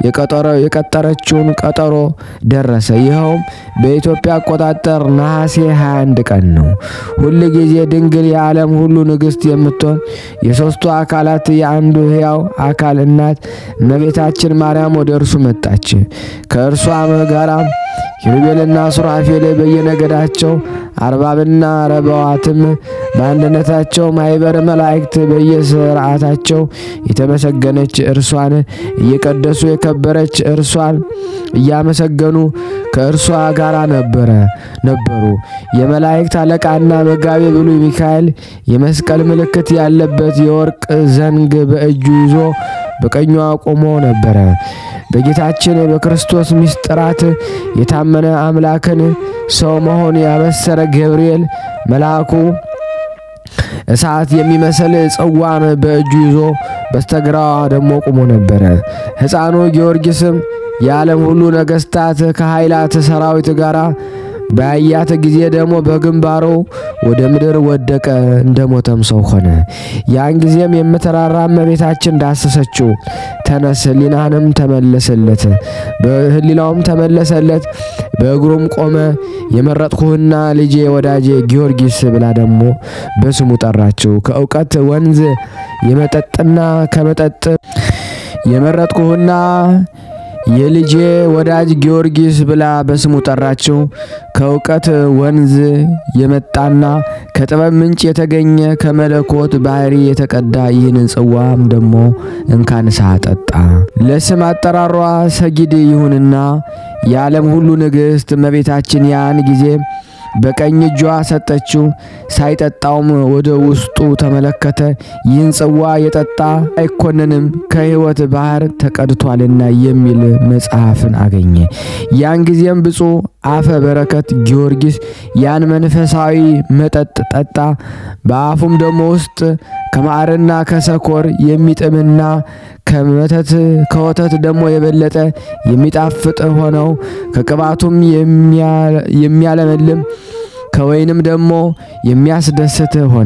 የቀጠረችውን ቀጠሮ ደረሰ። ይኸውም በኢትዮጵያ አቆጣጠር ነሐሴ 21 ቀን ነው። ሁል ጊዜ ድንግል የዓለም ሁሉ ንግሥት የምትሆን የሦስቱ አካላት የአንዱ ሕያው አካል እናት እመቤታችን ማርያም ወደ እርሱ መጣች። ከእርሷም ጋራ ኪሩቤልና ሱራፌል በየነገዳቸው አርባብና ረበዋትም በአንድነታቸው ማኅበረ መላእክት በየስርዓታቸው የተመሰገነች እርሷን እየቀደሱ የከበረች እርሷን እያመሰገኑ ከእርሷ ጋር ነበረ ነበሩ። የመላእክት አለቃና መጋቤ ብሉይ ሚካኤል የመስቀል ምልክት ያለበት የወርቅ ዘንግ በእጁ ይዞ በቀኟ ቆሞ ነበረ። በጌታችን በክርስቶስ ምስጢራት የታመነ አምላክን ሰው መሆን ያበሰረ ገብርኤል መልአኩ እሳት የሚመስል ጽዋን በእጁ ይዞ በስተግራዋ ደግሞ ቆሞ ነበረ። ሕፃኑ ጊዮርጊስም የዓለም ሁሉ ነገሥታት ከኃይላት ሰራዊት ጋር ባያት ጊዜ ደግሞ በግንባሩ ወደ ምድር ወደቀ፣ እንደ ሞተም ሰው ሆነ። ያን ጊዜም የምትራራ እመቤታችን ዳሰሰችው። ተነስ፣ ሕሊናህንም ተመለሰለት፣ በሕሊናውም ተመለሰለት፣ በእግሩም ቆመ። የመረጥኩህና ልጄ ወዳጄ ጊዮርጊስ ብላ ደግሞ በስሙ ጠራችው። ከእውቀት ወንዝ የመጠጥና ከመጠጥ የመረጥኩህና የልጄ ወዳጅ ጊዮርጊስ ብላ በስሙ ጠራችው። ከእውቀት ወንዝ የመጣና ከጥበብ ምንጭ የተገኘ ከመለኮት ባህሪ የተቀዳ ይህንን ጽዋም ደግሞ እንካንሳ ጠጣ። ለስም አጠራሯ ሰጊድ ይሁንና የዓለም ሁሉ ንግሥት እመቤታችን ያን ጊዜ በቀኝ እጇ ሰጠችው። ሳይጠጣውም ወደ ውስጡ ተመለከተ። ይህን ጽዋ የጠጣ አይኮንንም ከሕይወት ባህር ተቀድቷልና የሚል መጽሐፍን አገኘ። ያን ጊዜም ብፁዕ አፈ በረከት ጊዮርጊስ ያን መንፈሳዊ መጠጥ ጠጣ። በአፉም ደግሞ ውስጥ ከማዕርና ከሰኮር የሚጥምና ከመተት ከወተት ደግሞ የበለጠ የሚጣፍጥ ሆነው ከቅባቱም የሚያለመልም ከወይንም ደግሞ የሚያስደስት ሆነ።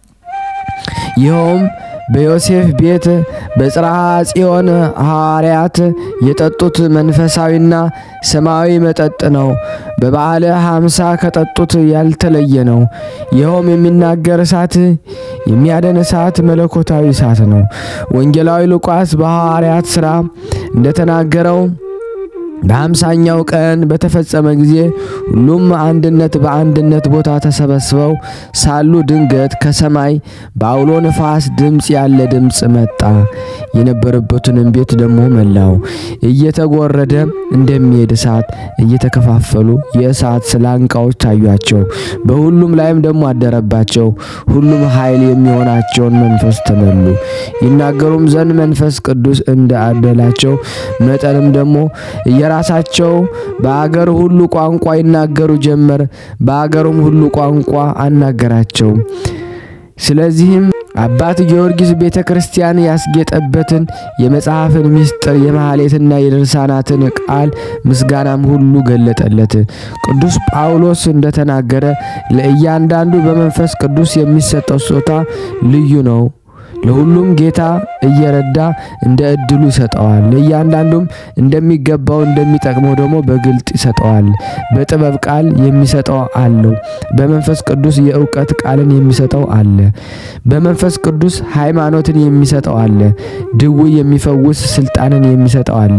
ይኸውም በዮሴፍ ቤት በጽርሐ ጽዮን ሐዋርያት የጠጡት መንፈሳዊና ሰማያዊ መጠጥ ነው። በበዓለ ሀምሳ ከጠጡት ያልተለየ ነው። ይኸውም የሚናገር እሳት፣ የሚያደን እሳት፣ መለኮታዊ እሳት ነው። ወንጌላዊ ሉቃስ በሐዋርያት ሥራ እንደተናገረው በሀምሳኛው ቀን በተፈጸመ ጊዜ ሁሉም አንድነት በአንድነት ቦታ ተሰበስበው ሳሉ ድንገት ከሰማይ በአውሎ ነፋስ ድምፅ ያለ ድምፅ መጣ። የነበረበትንም ቤት ደግሞ መላው። እየተጎረደ እንደሚሄድ እሳት እየተከፋፈሉ የእሳት ስላንቃዎች ታዩአቸው። በሁሉም ላይም ደግሞ አደረባቸው። ሁሉም ኃይል የሚሆናቸውን መንፈስ ተመሉ። ይናገሩም ዘንድ መንፈስ ቅዱስ እንደ አደላቸው መጠንም ደግሞ የራሳቸው በአገር ሁሉ ቋንቋ ይናገሩ ጀመር። በአገሩም ሁሉ ቋንቋ አናገራቸው። ስለዚህም አባት ጊዮርጊስ ቤተ ክርስቲያን ያስጌጠበትን የመጽሐፍን ምስጢር የማህሌትና የድርሳናትን ቃል ምስጋናም ሁሉ ገለጠለት። ቅዱስ ጳውሎስ እንደተናገረ ለእያንዳንዱ በመንፈስ ቅዱስ የሚሰጠው ስጦታ ልዩ ነው ለሁሉም ጌታ እየረዳ እንደ እድሉ ይሰጠዋል። ለእያንዳንዱም እንደሚገባው እንደሚጠቅመው ደግሞ በግልጥ ይሰጠዋል። በጥበብ ቃል የሚሰጠው አለው። በመንፈስ ቅዱስ የእውቀት ቃልን የሚሰጠው አለ። በመንፈስ ቅዱስ ሃይማኖትን የሚሰጠው አለ። ድውይ የሚፈውስ ስልጣንን የሚሰጠው አለ።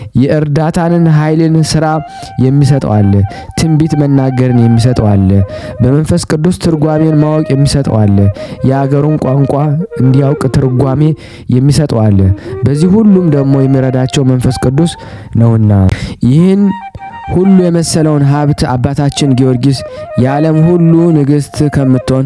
የእርዳታንን ኃይልን ስራ የሚሰጠው አለ። ትንቢት መናገርን የሚሰጠው አለ። በመንፈስ ቅዱስ ትርጓሜን ማወቅ የሚሰጠው አለ። የአገሩን ቋንቋ እንዲያውቅ ትርጓሜ የሚሰጠው አለ። በዚህ ሁሉም ደግሞ የሚረዳቸው መንፈስ ቅዱስ ነውና ይህን ሁሉ የመሰለውን ሀብት አባታችን ጊዮርጊስ የዓለም ሁሉ ንግሥት ከምትሆን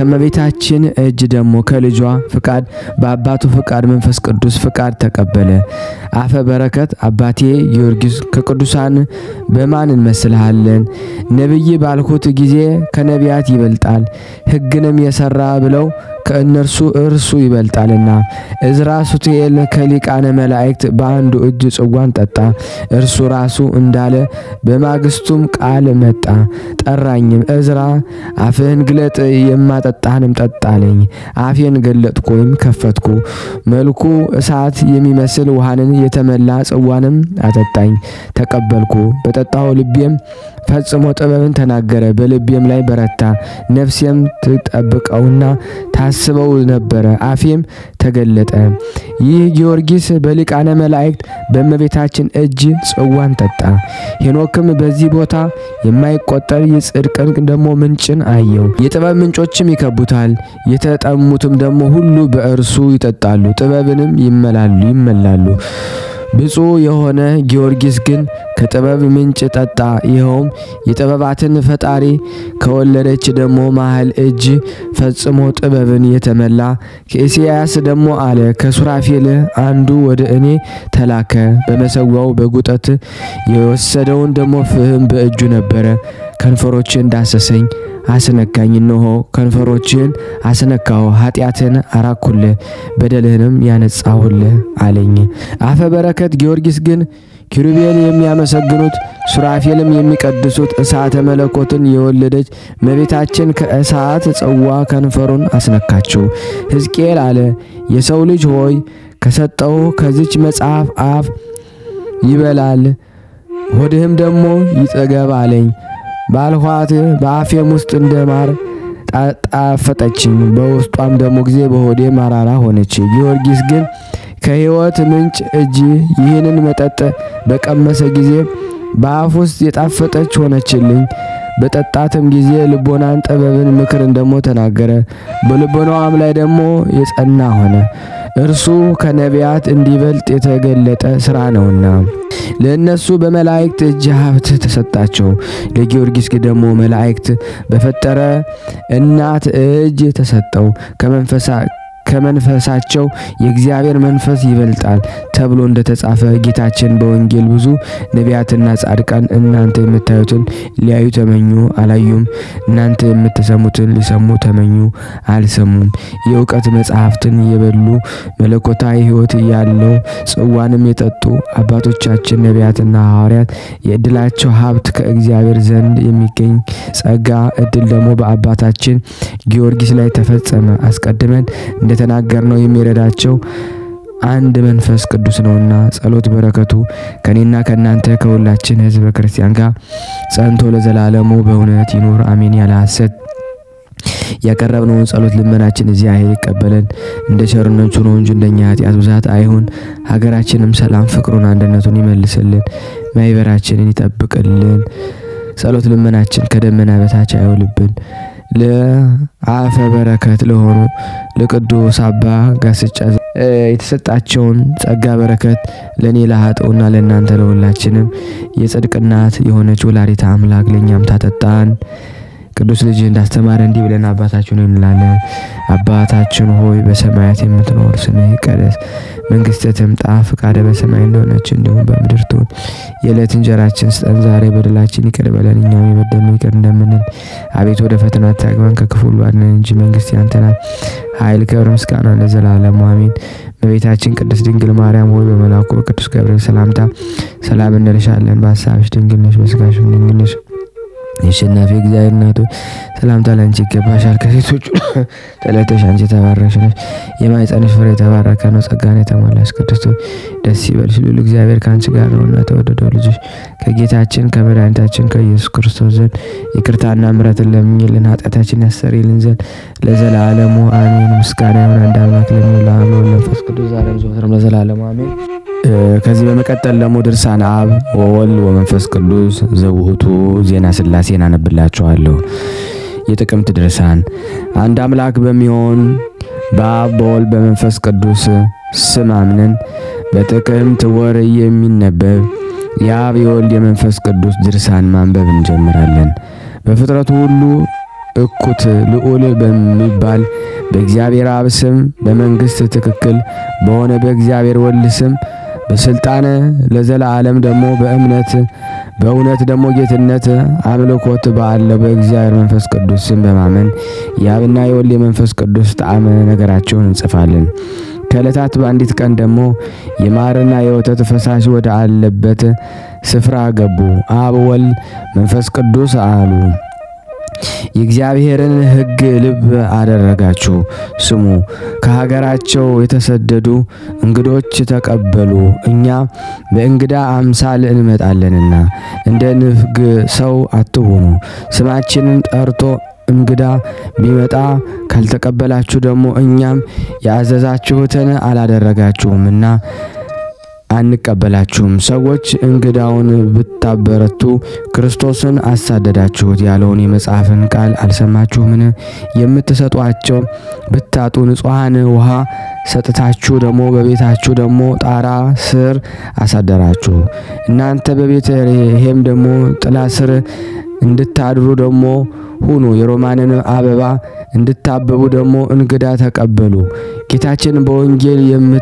ከመቤታችን እጅ ደግሞ ከልጇ ፍቃድ በአባቱ ፍቃድ መንፈስ ቅዱስ ፍቃድ ተቀበለ። አፈ በረከት አባቴ ጊዮርጊስ ከቅዱሳን በማን እንመስልሃለን? ነቢይ ባልኩት ጊዜ ከነቢያት ይበልጣል፣ ሕግንም የሰራ ብለው ከእነርሱ እርሱ ይበልጣልና። እዝራ ሱቱኤል ከሊቃነ መላእክት በአንዱ እጅ ጽዋን ጠጣ። እርሱ ራሱ እንዳለ በማግስቱም ቃል መጣ፣ ጠራኝም። እዝራ አፍህን ግለጥ የማጠጣህንም ጠጣ አለኝ። አፌን ገለጥኩ ወይም ከፈትኩ። መልኩ እሳት የሚመስል ውሃንን የተመላ ጽዋንም አጠጣኝ፣ ተቀበልኩ። በጠጣው ልቤም ፈጽሞ ጥበብን ተናገረ፣ በልቤም ላይ በረታ። ነፍሴም ትጠብቀውና ታስበው ነበረ፣ አፌም ተገለጠ። ይህ ጊዮርጊስ በሊቃነ መላእክት በእመቤታችን እጅ ጽዋን ጠጣ። ሄኖክም በዚህ ቦታ የማይቆጠር የጽድቅን ደግሞ ምንጭን አየው። የጥበብ ምንጮችም ይከቡታል። የተጠሙትም ደግሞ ሁሉ በእርሱ ይጠጣሉ፣ ጥበብንም ይመላሉ ይመላሉ። ብፁዕ የሆነ ጊዮርጊስ ግን ከጥበብ ምንጭ ጠጣ። ይኸውም የጥበባትን ፈጣሪ ከወለደች ደግሞ መሀል እጅ ፈጽሞ ጥበብን የተመላ ከኢሳያስ ደግሞ አለ ከሱራፌል አንዱ ወደ እኔ ተላከ። በመሰዊያው በጉጠት የወሰደውን ደግሞ ፍህም በእጁ ነበረ። ከንፈሮችን ዳሰሰኝ አስነካኝ። እነሆ ከንፈሮችን አስነካሁ፣ ኃጢአትን አራኩል፣ በደልህንም ያነጻሁል አለኝ። አፈ በረከት ጊዮርጊስ ግን ኪሩቤል የሚያመሰግኑት ሱራፌልም የሚቀድሱት እሳተ መለኮትን የወለደች እመቤታችን ከእሳት ጽዋ ከንፈሩን አስነካችው። ሕዝቅኤል አለ የሰው ልጅ ሆይ ከሰጠው ከዚች መጽሐፍ አፍ ይበላል ሆድህም ደግሞ ይጠገብ አለኝ። ባልኋት በአፌም ውስጥ እንደ ማር ጣፈጠችኝ፣ በውስጧም ደግሞ ጊዜ በሆዴ ማራራ ሆነች። ጊዮርጊስ ግን ከሕይወት ምንጭ እጅ ይህንን መጠጥ በቀመሰ ጊዜ በአፍ ውስጥ የጣፈጠች ሆነችልኝ። በጠጣትም ጊዜ ልቦናን ጥበብን ምክርን ደግሞ ተናገረ። በልቦናዋም ላይ ደግሞ የጸና ሆነ። እርሱ ከነቢያት እንዲበልጥ የተገለጠ ስራ ነውና ለእነሱ በመላእክት እጅ ሀብት ተሰጣቸው። ለጊዮርጊስ ደግሞ መላእክት በፈጠረ እናት እጅ ተሰጠው። ከመንፈሳ ከመንፈሳቸው የእግዚአብሔር መንፈስ ይበልጣል ተብሎ እንደተጻፈ ጌታችን በወንጌል ብዙ ነቢያትና ጻድቃን እናንተ የምታዩትን ሊያዩ ተመኙ፣ አላዩም። እናንተ የምትሰሙትን ሊሰሙ ተመኙ፣ አልሰሙም። የእውቀት መጽሐፍትን የበሉ መለኮታዊ ሕይወት ያለው ጽዋንም የጠጡ አባቶቻችን ነቢያትና ሐዋርያት የእድላቸው ሀብት ከእግዚአብሔር ዘንድ የሚገኝ ጸጋ እድል ደግሞ በአባታችን ጊዮርጊስ ላይ ተፈጸመ። አስቀድመን እንደተናገር ነው የሚረዳቸው አንድ መንፈስ ቅዱስ ነውና ጸሎት በረከቱ ከኔና ከእናንተ ከሁላችን ሕዝበ ክርስቲያን ጋር ጸንቶ ለዘላለሙ በእውነት ይኑር አሜን። ያለ ሐሰት ያቀረብነውን ጸሎት ልመናችን እግዚአብሔር ይቀበለን እንደ ቸርነቱ ነው እንጂ እንደኛ ኃጢአት ብዛት አይሁን። ሀገራችንም ሰላም፣ ፍቅሩን፣ አንድነቱን ይመልስልን፣ ማይበራችንን ይጠብቅልን። ጸሎት ልመናችን ከደመና በታች አይውልብን። ለአፈ በረከት ለሆኑ ለቅዱስ አባ ጋስጫ የተሰጣቸውን ጸጋ በረከት ለእኔ ለሀጠውና ለእናንተ ለሁላችንም የጽድቅ እናት የሆነች ወላዲተ አምላክ ለእኛም ታጠጣን። ቅዱስ ልጅ እንዳስተማረ እንዲህ ብለን አባታችን እንላለን። አባታችን ሆይ በሰማያት የምትኖር ስምህ ይቀደስ፣ መንግስትህ ትምጣ፣ ፍቃደ በሰማይ እንደሆነች እንዲሁም በምድር ትሁን። የዕለት እንጀራችን ስጠን ዛሬ፣ በደላችን ይቅር በለን እኛም የበደሉንን ይቅር እንደምንል። አቤቱ ወደ ፈተና አታግባን ከክፉ ሁሉ አድነን እንጂ መንግስት ያንተ ናት፣ ኃይል፣ ክብር፣ ምስጋና ለዘላለሙ አሜን። እመቤታችን ቅድስት ድንግል ማርያም ሆይ በመልአኩ በቅዱስ ገብርኤል ሰላምታ ሰላም እንልሻለን። በሀሳብሽ ድንግል ነሽ፣ በስጋሽም ድንግል ነሽ የአሸናፊ እግዚአብሔር እናቱ ሰላምታ ላንቺ ይገባሻል። ከሴቶች ተለይተሽ አንቺ የተባረክሽ ነሽ፣ የማኅፀንሽ ፍሬ የተባረከ ነው። ጸጋን የተሞላሽ ቅድስት ሆይ ደስ ይበልሽ፣ ልዑል እግዚአብሔር ከአንቺ ጋር ነውና፣ ተወደደው ልጅሽ ከጌታችን ከመድኃኒታችን ከኢየሱስ ክርስቶስ ዘንድ ይቅርታና ምሕረትን ለምኝልን ኃጢአታችን ያሰሪልን ዘንድ ለዘላለሙ አሜን። ምስጋና ይሁን አንድ አምላክ ለሚሆን ለአብ ለወልድ ለመንፈስ ቅዱስ ዛሬም ዘወትርም ለዘላለሙ አሜን። ከዚህ በመቀጠል ደግሞ ድርሳነ አብ ወወልድ ወመንፈስ ቅዱስ ዘውእቱ ዜና ሥላሴን አነብላችኋለሁ። የጥቅምት ድርሳን አንድ አምላክ በሚሆን በአብ በወልድ በመንፈስ ቅዱስ ስም አምነን በጥቅምት ወር የሚነበብ የአብ የወልድ የመንፈስ ቅዱስ ድርሳን ማንበብ እንጀምራለን። በፍጥረቱ ሁሉ እኩት ልዑል በሚባል በእግዚአብሔር አብ ስም በመንግሥት ትክክል በሆነ በእግዚአብሔር ወልድ ስም በስልጣን ለዘላለም ደግሞ በእምነት በእውነት ደግሞ ጌትነት አምልኮት ባለው በእግዚአብሔር መንፈስ ቅዱስ ስም በማመን የአብና የወልድ የመንፈስ ቅዱስ ጣዕመ ነገራቸውን እንጽፋለን። ከዕለታት በአንዲት ቀን ደግሞ የማርና የወተት ፈሳሽ ወደ አለበት ስፍራ ገቡ። አብ ወልድ መንፈስ ቅዱስ አሉ። የእግዚአብሔርን ሕግ ልብ አደረጋችሁ ስሙ። ከሀገራቸው የተሰደዱ እንግዶች ተቀበሉ። እኛ በእንግዳ አምሳል እንመጣለንና እንደ ንፍግ ሰው አትሁኑ። ስማችንን ጠርቶ እንግዳ ቢመጣ ካልተቀበላችሁ ደግሞ እኛም ያዘዛችሁትን አላደረጋችሁምና አንቀበላችሁም። ሰዎች እንግዳውን ብታበረቱ ክርስቶስን አሳደዳችሁት ያለውን የመጽሐፍን ቃል አልሰማችሁምን? የምትሰጧቸው ብታጡ ንጹሐን ውሃ ሰጥታችሁ ደግሞ በቤታችሁ ደግሞ ጣራ ስር አሳደራችሁ። እናንተ በቤተልሔም ደግሞ ጥላ ስር እንድታድሩ ደግሞ ሁኑ። የሮማንን አበባ እንድታበቡ ደግሞ እንግዳ ተቀበሉ። ጌታችን በወንጌል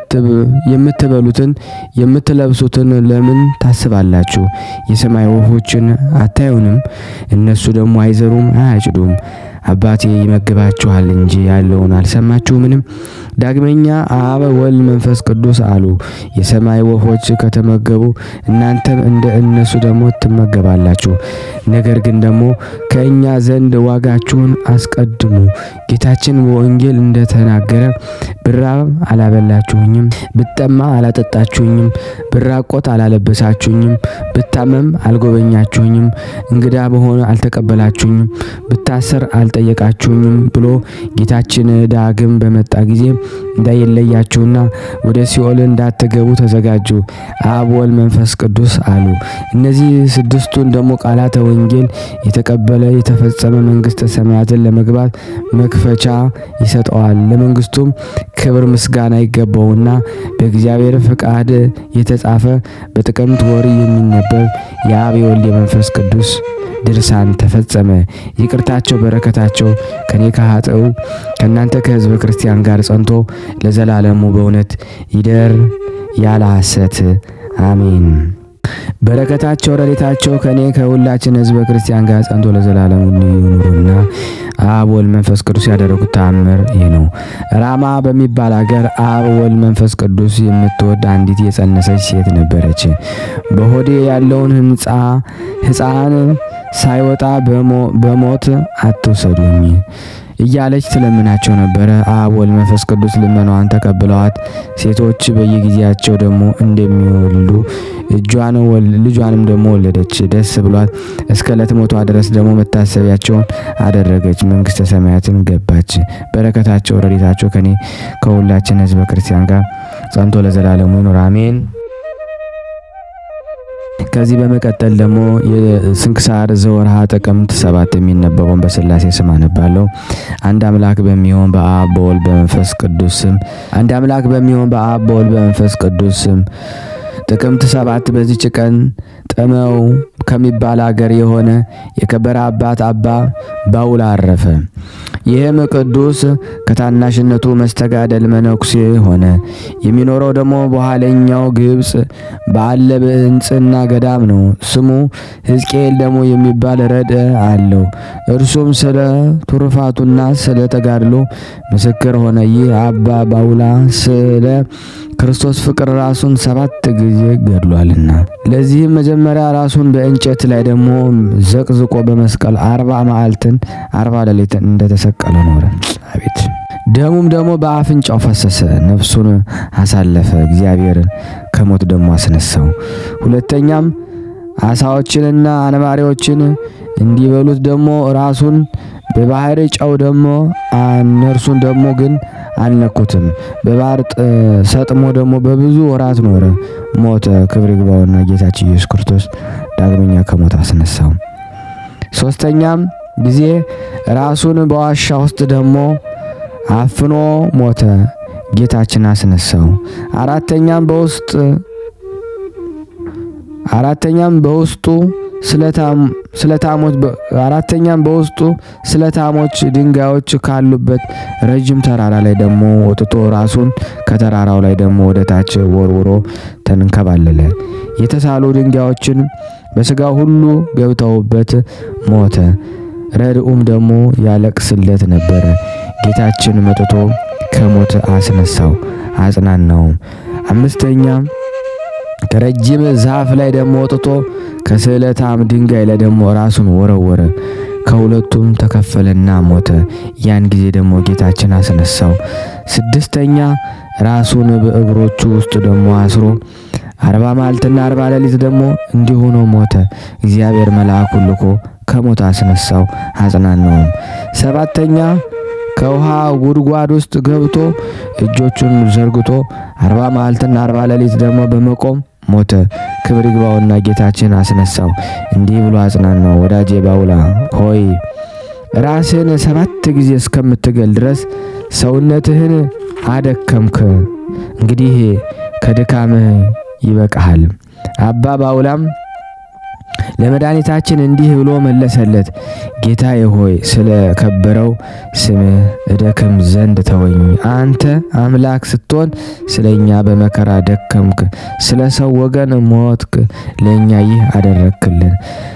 የምትበሉትን የምትለብሱትን ለምን ታስባላችሁ? የሰማይ ወፎችን አታዩንም? እነሱ ደግሞ አይዘሩም አያጭዱም፣ አባቴ ይመግባችኋል እንጂ ያለውን አልሰማችሁምንም? ዳግመኛ አብ ወልድ መንፈስ ቅዱስ አሉ። የሰማይ ወፎች ከተመገቡ እናንተም እንደ እነሱ ደግሞ ትመገባላችሁ። ነገር ግን ደግሞ ከእኛ ዘንድ ዋጋችሁን አስቀድሙ። ጌታችን በወንጌል እንደተናገረ ብራብ አላበላችሁኝም፣ ብጠማ አላጠጣችሁኝም፣ ብራቆት አላለበሳችሁኝም፣ ብታመም አልጎበኛችሁኝም፣ እንግዳ በሆነ አልተቀበላችሁኝም፣ ብታሰር አልጠየቃችሁኝም ብሎ ጌታችን ዳግም በመጣ ጊዜ እንዳይለያችሁና ወደ ሲኦል እንዳትገቡ ተዘጋጁ። አብ ወልድ መንፈስ ቅዱስ አሉ። እነዚህ ስድስቱን ደግሞ ቃላተ ወንጌል የተቀበለ የተፈጸመ መንግስተ ሰማያትን ለመግባት መክፈቻ ይሰጠዋል። ለመንግስቱም ክብር ምስጋና ይገባውና በእግዚአብሔር ፍቃድ የተጻፈ በጥቅምት ወር የሚነበብ የአብ የወልድ የመንፈስ ቅዱስ ድርሳን ተፈጸመ። ይቅርታቸው በረከታቸው ከኔ ከኃጥኡ ከእናንተ ከሕዝበ ክርስቲያን ጋር ጸንቶ ለዘላለሙ በእውነት ይደር ያለ ሐሰት አሜን። በረከታቸው ረድኤታቸው ከኔ ከሁላችን ሕዝበ ክርስቲያን ጋር ጸንቶ ለዘላለሙ ይኑሩና አብ ወልድ መንፈስ ቅዱስ ያደረጉት ተአምር ይህ ነው። ራማ በሚባል አገር አብ ወልድ መንፈስ ቅዱስ የምትወድ አንዲት የጸነሰች ሴት ነበረች። በሆዴ ያለውን ህንጻ ሕፃን ሳይወጣ በሞት አትውሰዱኝ እያለች ትለምናቸው ነበረ። አብ ወልድ መንፈስ ቅዱስ ልመናዋን ተቀብለዋት ሴቶች በየጊዜያቸው ደግሞ እንደሚወልዱ እጇን ልጇንም ደግሞ ወለደች። ደስ ብሏት እስከ ዕለት ሞቷ ድረስ ደግሞ መታሰቢያቸውን አደረገች። መንግስተ ሰማያትን ገባች። በረከታቸው ረድኤታቸው ከኔ ከሁላችን ህዝበ ክርስቲያን ጋር ጸንቶ ለዘላለሙ ይኑር አሜን። ከዚህ በመቀጠል ደግሞ የስንክሳር ዘወርሃ ጥቅምት ሰባት የሚነበበውን በስላሴ ስም አነባለሁ። አንድ አምላክ በሚሆን በአብ በወልድ በመንፈስ ቅዱስ ስም አንድ አምላክ በሚሆን በአብ በወልድ በመንፈስ ቅዱስ ስም ጥቅምት ሰባት በዚች ቀን ጠመው ከሚባል አገር የሆነ የከበረ አባት አባ ባውል አረፈ። ይህም ቅዱስ ከታናሽነቱ መስተጋደል መነኩሴ ሆነ። የሚኖረው ደግሞ በኋለኛው ግብፅ ባለ በእንጽና ገዳም ነው። ስሙ ሕዝቅኤል ደግሞ የሚባል ረድ አለው። እርሱም ስለ ቱርፋቱና ስለ ተጋድሎ ምስክር ሆነ። ይህ አባ ባውላ ስለ ክርስቶስ ፍቅር ራሱን ሰባት ጊዜ ገድሏልና። ለዚህም መጀመሪያ ራሱን በእንጨት ላይ ደግሞ ዘቅዝቆ በመስቀል አርባ መዓልትን አርባ ሌሊትን እንደተሰቀለ ኖረ። አቤት ደሙም ደግሞ በአፍንጫው ፈሰሰ። ነፍሱን አሳለፈ። እግዚአብሔርን ከሞት ደግሞ አስነሳው። ሁለተኛም አሳዎችንና አንባሪዎችን እንዲበሉት ደግሞ ራሱን በባህር ጨው ደግሞ እነርሱን ደግሞ ግን አልነኩትም። በባህር ሰጥሞ ደግሞ በብዙ ወራት ኖረ፣ ሞተ። ክብር ይግባውና ጌታችን ኢየሱስ ክርስቶስ ዳግመኛ ከሞት አስነሳው። ሶስተኛም ጊዜ ራሱን በዋሻ ውስጥ ደግሞ አፍኖ ሞተ፣ ጌታችን አስነሳው። አራተኛም በውስጥ አራተኛም በውስጡ ስለታሞች አራተኛም በውስጡ ስለታሞች ድንጋዮች ካሉበት ረጅም ተራራ ላይ ደግሞ ወጥቶ ራሱን ከተራራው ላይ ደግሞ ወደ ታች ወርውሮ ተንከባለለ። የተሳሉ ድንጋዮችን በስጋው ሁሉ ገብተውበት ሞተ። ረድኡም ደግሞ ያለቅስለት ነበረ። ጌታችን መጥቶ ከሞት አስነሳው፣ አጽናናውም። አምስተኛም ከረጅም ዛፍ ላይ ደግሞ ወጥቶ ከስዕለታም ድንጋይ ላይ ደግሞ ራሱን ወረወረ። ከሁለቱም ተከፈለና ሞተ። ያን ጊዜ ደግሞ ጌታችን አስነሳው። ስድስተኛ ራሱን በእግሮቹ ውስጥ ደግሞ አስሮ አርባ መዓልትና አርባ ሌሊት ደግሞ እንዲሁ ነው ሞተ። እግዚአብሔር መልአኩን ልኮ ከሞት አስነሳው፣ አጽናናውም። ሰባተኛ ከውሃ ጉድጓድ ውስጥ ገብቶ እጆቹን ዘርግቶ አርባ መዓልትና አርባ ሌሊት ደግሞ በመቆም ሞተ። ክብር ይግባውና ጌታችን አስነሳው፣ እንዲህ ብሎ አጽናናው። ወዳጄ ባውላ ሆይ ራስህን ሰባት ጊዜ እስከምትገል ድረስ ሰውነትህን አደከምክ። እንግዲህ ከድካምህ ይበቃሃል። አባ ባውላም ለመድኃኒታችን እንዲህ ብሎ መለሰለት፣ ጌታዬ ሆይ ስለ ከበረው ስምህ እደክም ዘንድ ተወኝ። አንተ አምላክ ስትሆን ስለ እኛ በመከራ ደከምክ፣ ስለ ሰው ወገን ሞትክ፣ ለእኛ ይህ አደረግክልን።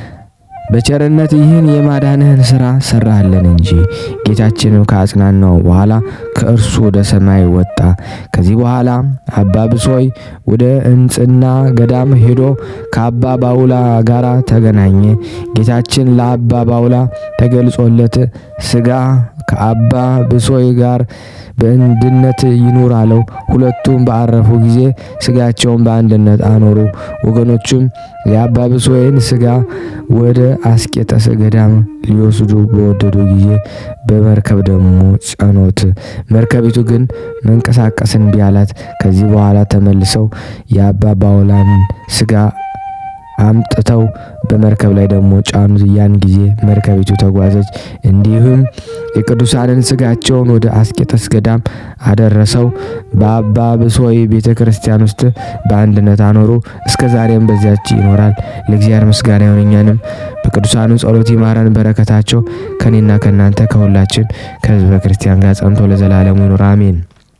በቸርነት ይህን የማዳንህን ሥራ ሰራህልን እንጂ። ጌታችንም ከአጽናናው በኋላ ከእርሱ ወደ ሰማይ ወጣ። ከዚህ በኋላ አባ ብሶይ ወደ እንጽና ገዳም ሄዶ ከአባ ባውላ ጋር ተገናኘ። ጌታችን ለአባ ባውላ ተገልጾለት ሥጋ ከአባ ብሶይ ጋር በአንድነት ይኑር አለው። ሁለቱም በአረፉ ጊዜ ሥጋቸውን በአንድነት አኖሩ። ወገኖቹም የአባ ብሶይን ሥጋ ወደ አስቄጠስ ገዳም ሊወስዱ በወደዱ ጊዜ በመርከብ ደግሞ ጫኖት። መርከቢቱ ግን መንቀሳቀስ እምቢ አላት። ከዚህ በኋላ ተመልሰው የአባ ባውላን ሥጋ አምጥተው በመርከብ ላይ ደግሞ ጫኑት። ያን ጊዜ መርከቢቱ ተጓዘች። እንዲሁም የቅዱሳንን ሥጋቸውን ወደ አስቄጠስ ገዳም አደረሰው። በአባ ብሶይ ቤተ ክርስቲያን ውስጥ በአንድነት አኖሩ። እስከ ዛሬም በዚያች ይኖራል። ለእግዚአብሔር ምስጋና ይሁን። እኛንም በቅዱሳኑ ጸሎት ይማረን። በረከታቸው ከኔና ከእናንተ ከሁላችን ከሕዝበ ክርስቲያን ጋር ጸንቶ ለዘላለሙ ይኑር አሜን።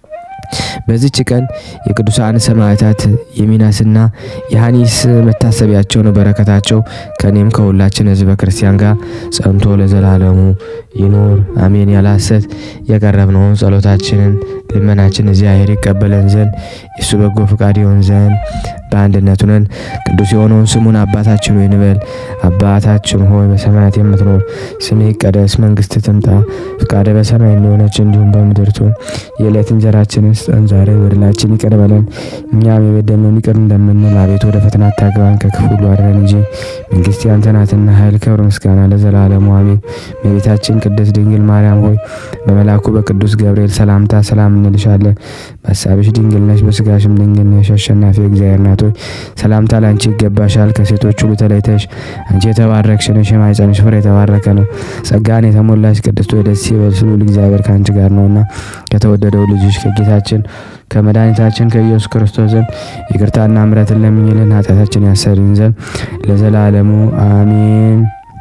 በዚች ቀን የቅዱሳን ሰማዕታት የሚናስና የሐኒስ መታሰቢያቸው ነው። በረከታቸው ከኔም ከሁላችን ሕዝበ ክርስቲያን ጋር ጸንቶ ለዘላለሙ ይኑር አሜን። ያለ ሐሰት የቀረብነውን ጸሎታችንን ልመናችን እግዚአብሔር ይቀበለን ዘንድ የእሱ በጎ ፍቃድ ይሆን ዘንድ በአንድነት ሆነን ቅዱስ የሆነውን ስሙን አባታችን ሆይ እንበል። አባታችን ሆይ በሰማያት የምትኖር ስምህ ይቀደስ፣ መንግስትህ ትምጣ፣ ፍቃድህ በሰማይ እንደሆነች እንዲሁም በምድር ትሁን። የዕለት እንጀራችንን ስጠን ዛሬ፣ በደላችን ይቅር በለን እኛም የበደልነውን ይቅር እንደምንል፣ አቤቱ ወደ ፈተና አታግባን ከክፉ ሁሉ አድነን እንጂ መንግስት ያንተ ናትና፣ ኃይል፣ ክብር፣ ምስጋና ለዘላለሙ አሜን። እመቤታችን ቅድስት ድንግል ማርያም ሆይ በመልአኩ በቅዱስ ገብርኤል ሰላምታ ሰላም እንልሻለን። በሀሳብሽ ድንግል ነሽ፣ በስጋሽም ድንግል ነሽ። አሸናፊ እግዚአብሔር እናት ሆይ ሰላምታ ላንቺ ይገባሻል። ከሴቶች ሁሉ ተለይተሽ አንቺ የተባረክሽ ነሽ፣ የማኅፀንሽ ፍሬ የተባረከ ነው። ጸጋን የተሞላሽ ቅድስት ሆይ ደስ ይበልሽ፣ ልዑል እግዚአብሔር ከአንቺ ጋር ነውና ከተወደደው ልጅሽ ከጌታችን ከመድኃኒታችን ከኢየሱስ ክርስቶስ ዘንድ ይቅርታና ምሕረትን ለምኝልን ኃጢአታችን ያሰሪን ዘንድ ለዘላለሙ አሜን።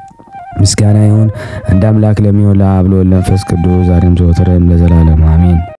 ምስጋና ይሁን አንድ አምላክ ለሚሆን ለአብ ለወልድ ለመንፈስ ቅዱስ ዛሬም ዘወትርም ለዘላለሙ አሜን።